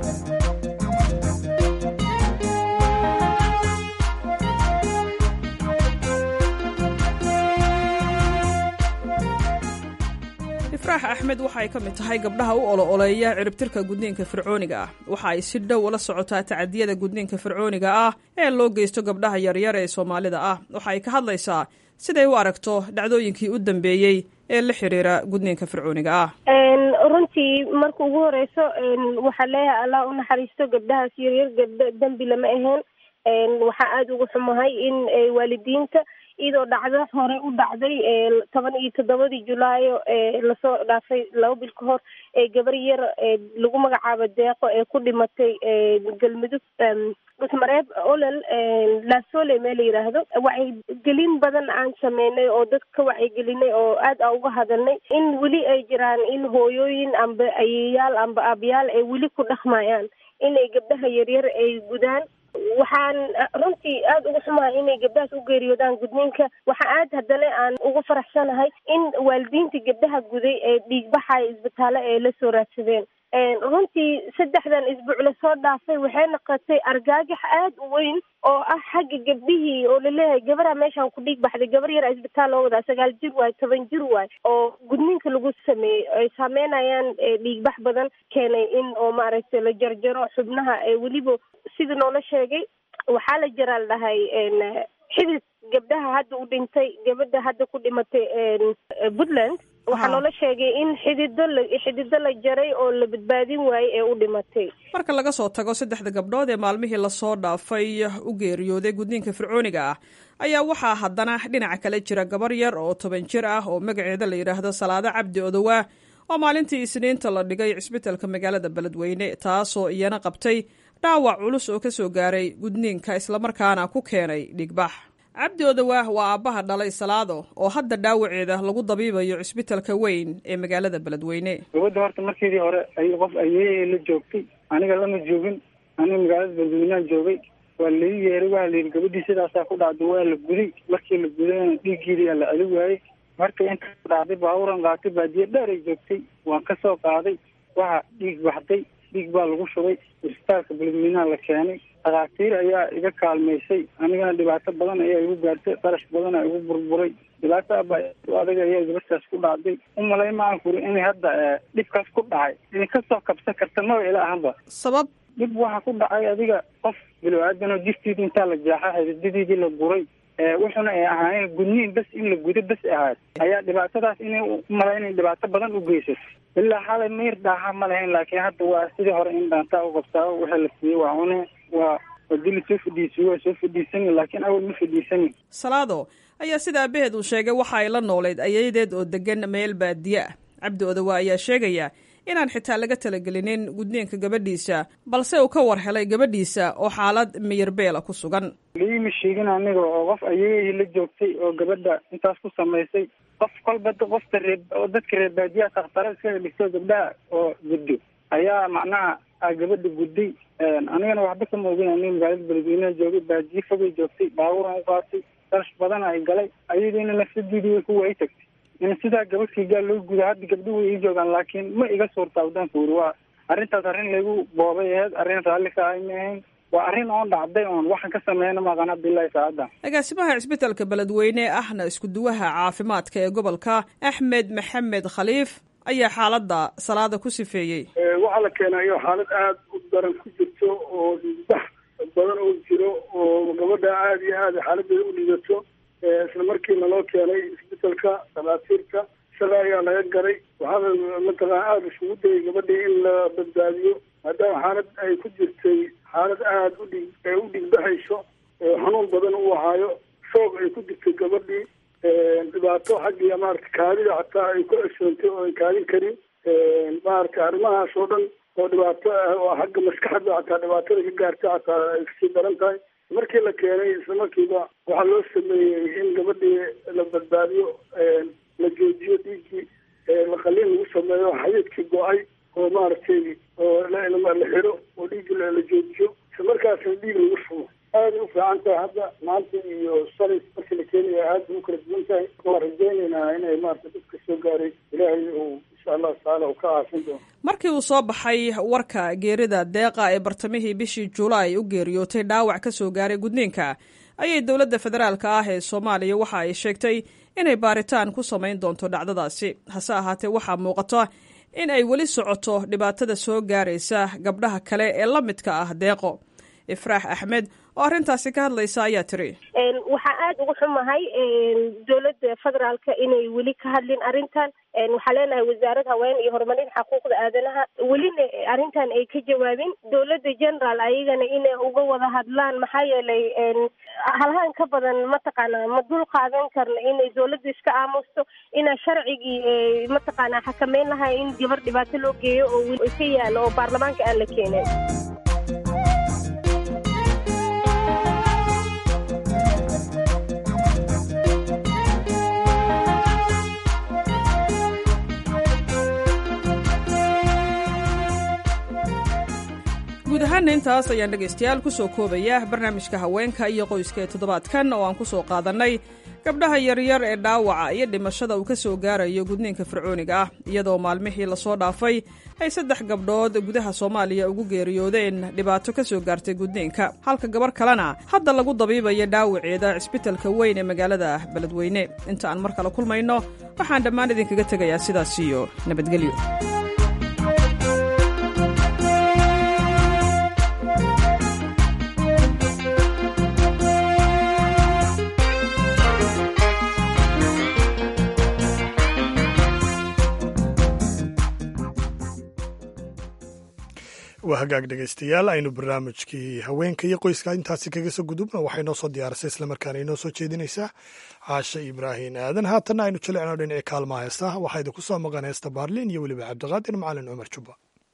ifraax axmed waxa ay ka mid tahay gabdhaha u olo-oleeya ciribtirka gudniinka fircooniga ah waxa ay si dhow ula socotaa tacadiyada gudniinka fircooniga ah ee loo geysto gabdhaha yaryar ee soomaalida ah waxa ay ka hadlaysaa siday u aragto dhacdooyinkii u dambeeyey ee la xiriira gudniinka fircooniga ah runtii marka ugu horeyso waxaa leeyahay allah u naxariisto gabdhahaas yaryar gabdho dembi lama ahayn waxaa aada uga xumahay in waalidiinta iyadoo dhacdo hore u dhacday toban iyo toddobadii julaayo lasoo dhaafay laba bil ka hor ee gabar yar lagu magacaabo deeqo ee ku dhimatay galmudug dhusmareeb olol laasole mee la yidhaahdo wacyigelin badan aan sameynay oo dadka ka wacyigelinay oo aad aan uga hadalnay in weli ay jiraan in hooyooyin amba ayeyaal amba aabayaal ay weli ku dhaqmayaan inay gabdhaha yaryar ay gudaan waxaan runtii aada uga xumahay inay gabdhahaas u geeriyoodaan gudniinka waxa aad haddana aan ugu faraxsanahay in waalidiinta gabdhaha guday ee dhiigbaxaya isbitaalo ay la soo raadsadeen runtii saddexdan isbuuc lasoo dhaafay waxay noqotay argagax aada u weyn oo ah xagga gabdhihii oo laleeyahay gabara meeshaan ku dhiig baxday gabar yar isbitaal loo wadaa sagaal jir waay toban jir waay oo gudniinka lagu sameeyey ay saameynayaan dhiigbax badan keenay in oo maaragtay la jarjaro xubnaha weliba sida noola sheegay waxaa la jaraa la dhahay xidid gabdhaha hadda u dhintay gabadha hadda ku dhimatay puntland waxaa noola sheegay in xidido la xidido la jaray oo la badbaadin waayey ee u dhimatay marka laga soo tago saddexda gabdhood ee maalmihii lasoo dhaafay u geeriyooday gudniinka fircooniga ah ayaa waxaa haddana dhinaca kale jira gabar yar oo toban jir ah oo magaceeda la yidhaahdo salaado cabdi odowaa oo maalintii isniinta la dhigay cisbitalka magaalada beledweyne taasoo iyana qabtay dhaawac culus oo ka soo gaaray gudniinka islamarkaana ku keenay dhigbax cabdi odawaah waa aabbaha dhalay salaado oo hadda dhaawaceeda lagu dabiibayo cisbitalka weyn ee magaalada beledweyne gabadda horta markeedii hore ay qof ayeeyay la joogtay aniga lama joogin aniga magaalada beledweynean joogay waa lai yeeray waa la yidhi gabadhii sidaasaa ku dhacday waa la guday markii la gudayna dhiiggeedii la celi waayey marka inta ku dhacday baaburan qaatay baadiye dheer ay joogtay waan ka soo qaaday waxa dhiig baxday dhiig baa lagu shubay isbitaalka beledweynaha la keenay dhakhaatiir ayaa iga kaalmaysay anigana dhibaato badan ayaa igu gaartay qarash badana igu burburay dhibaato aba adag ayaa gabadhaas ku dhacday umalay maan kuri inay hadda dhibkaas ku dhacay inay kasoo kabsan karta maba ila ahanba sabab dhib waxa ku dhacay adiga qof bilow-aadanoo jirtiida intaa la jaaxa xididadiidii la guray wuxuna ay ahaayeen gudniin bas in la gudo bas ahaad ayaa dhibaatadaas inay umala inay dhibaato badan u geysato ilaa xalay mayr dhaaxa ma lahayn laakiin hadda waa sidii hore in dhaantaa u qabtaa wixii la siiyey waa cune waa hadii lasoo fadhiisiyo waa soo fadhiisani laakiin awal ma fadhiisani salaado ayaa sida aabaheed uu sheegay waxa ay la noolayd ayayadeed oo degan meel baadiye ah cabdi odawa ayaa sheegaya inaan xitaa laga talagelinin gudniinka gabadhiisa balse uu ka war helay gabadhiisa oo xaalad miyirbeela ku sugan liima sheegin aniga oo qof ayeeyay la joogtay oo gabadha intaas ku samaysay qof kolba qofta ree oo dadka reer baadiyaha takhtara iskaga dhigto gabdhaha oo guddo ayaa macnaha a gabadha gudday anigana waxba kama ogin aniga magaalada beledweyneha joogay baadiye fogay joogtay baaburan u qaatay darash badan ay galay ayadiina nafsadeedii way ku waay tagtay in sidaa gabadhkii gaal loo guda hadda gabdhuhu way ii joogaan laakiin ma iga suurtaa wadanka wuri waa arrintaas arrin lagu boobay aheyd arrin raalli ka ahay ma ahayn waa arrin oon dhacday oon waxaan ka sameeyna maqan abdillahi saacadda agaasimaha cisbitalka beledweyne ahna iskuduwaha caafimaadka ee gobolka axmed maxamed khaliif ayaa xaaladda salaada ku sifeeyey waxaa la keenayo xaalad aada u daran ku jirto oo dhiigbax badan oo jiro oo gabadha aada iyo aada xaaladeeda u dhigato isla markiina loo keenay isbitalka dhakhaatiirta isaga ayaa laga garay waxaana mataqana aada isugu dayay gabadhii in la badbaadiyo maadaama xaalad ay ku jirtay xaalad aada u dhig u dhigbaxayso xanuun badan u ahaayo shoog ay ku jirtay gabadhii dhibaato xaggiiya maarata kaadida xataa ay ku cesoontay oo ay kaadin karin maarata arrimahaas oo dhan oo dhibaato ah oo xagga maskaxda xataa dhibaatada ka gaartay xataa ay kasii daran tahay markii la keenay isla markiiba waxaa loo sameeyey in gabadhii la badbaadiyo la joojiyo dhiiggii laqaliin lagu sameeyo xayiidkii go-ay oo maaragtay oo la xiro oo dhiiggi la joojiyo isla markaasna dhiig lagu shubo aada u fiican tahay hadda maanta iyo shalay markii la keenaya aada u kala duwan tahay waan rajaynaynaa inay maarata dadka soo gaaray ilaahay uu insha allahu tacaala uu ka caafin doono markii uu soo baxay warka geerida deeqa ee bartamihii bishii julaay u geeriyootay dhaawac ka soo gaaray gudniinka ayay dowladda federaalka ah ee soomaaliya waxa ay sheegtay inay baaritaan ku samayn doonto dhacdadaasi hase ahaatee waxaa muuqata in ay weli socoto dhibaatada soo gaaraysa gabdhaha kale ee la midka ah deeqo ifraax axmed oo arrintaasi ka hadlaysa ayaa tiri waxaa aada uga xumahay dowladda federaalka inay weli ka hadlin arrintan waxaa leenahay wasaarad haween iyo horumarin xuquuqda aadanaha welina arrintan ay ka jawaabin dowladda general ayagana inay uga wada hadlaan maxaa yeelay halhaan ka badan mataqaana ma dul qaadan karna inay dowladda iska aamusto ina sharcigii mataqaana xakameyn lahay in gabar dhibaato loo geeyo oo ka yaalo oo baarlamaanka aan la keenin guud ahaana intaas ayaan dhegaystayaal ku soo koobaya barnaamijka haweenka iyo qoyska ee toddobaadkan oo aan ku soo qaadannay gabdhaha yaryar ee dhaawaca iyo dhimashada uu ka soo gaarayo gudniinka fircooniga ah iyadoo maalmihii lasoo dhaafay ay saddex gabdhood gudaha soomaaliya ugu geeriyoodeen dhibaato ka soo gaartay gudniinka halka gabar kalena hadda lagu dabiibayo dhaawaceeda cisbitalka weyn ee magaalada beledweyne inta aan mar kale kulmayno waxaan dhammaan idinkaga tegayaa sidaas iyo nabadgelyo waa hagaag dhegaystayaal aynu barnaamijkii haweenka iyo qoyska intaasi kaga soo gudubna waxay noo soo diyaarisay islamarkaana inoo soo jeedinaysaa caashe ibraahin aadan haatanna aynu jilecno dhinacii kaalmaha heesta waxaa idinku soo maqan heesta baarliin iyo weliba cabdiqaadir macalin cumar jubba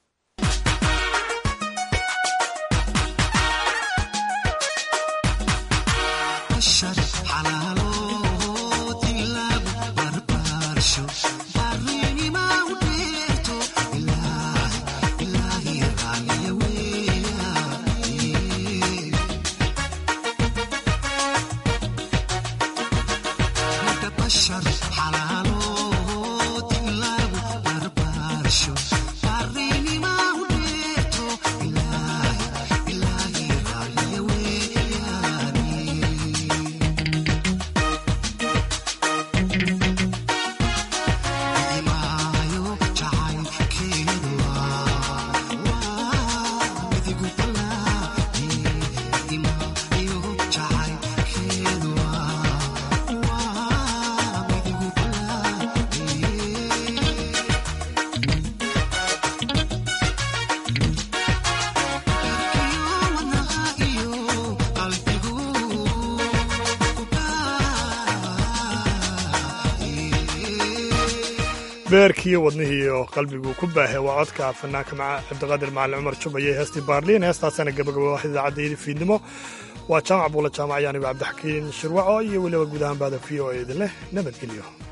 beerkiiyo wadnihii oo qalbiguu ku baahay waa codka fanaanka cabdiqaadir macalin cumar jubbaye heestii baarliin heestaasana gabagaba wax idaacaddeydii fiidnimo waa jaamac buula jaamac ayaanigo cabdixakiin shirwaco iyo weliba guud ahaan baada v o a idin leh nabadgelyo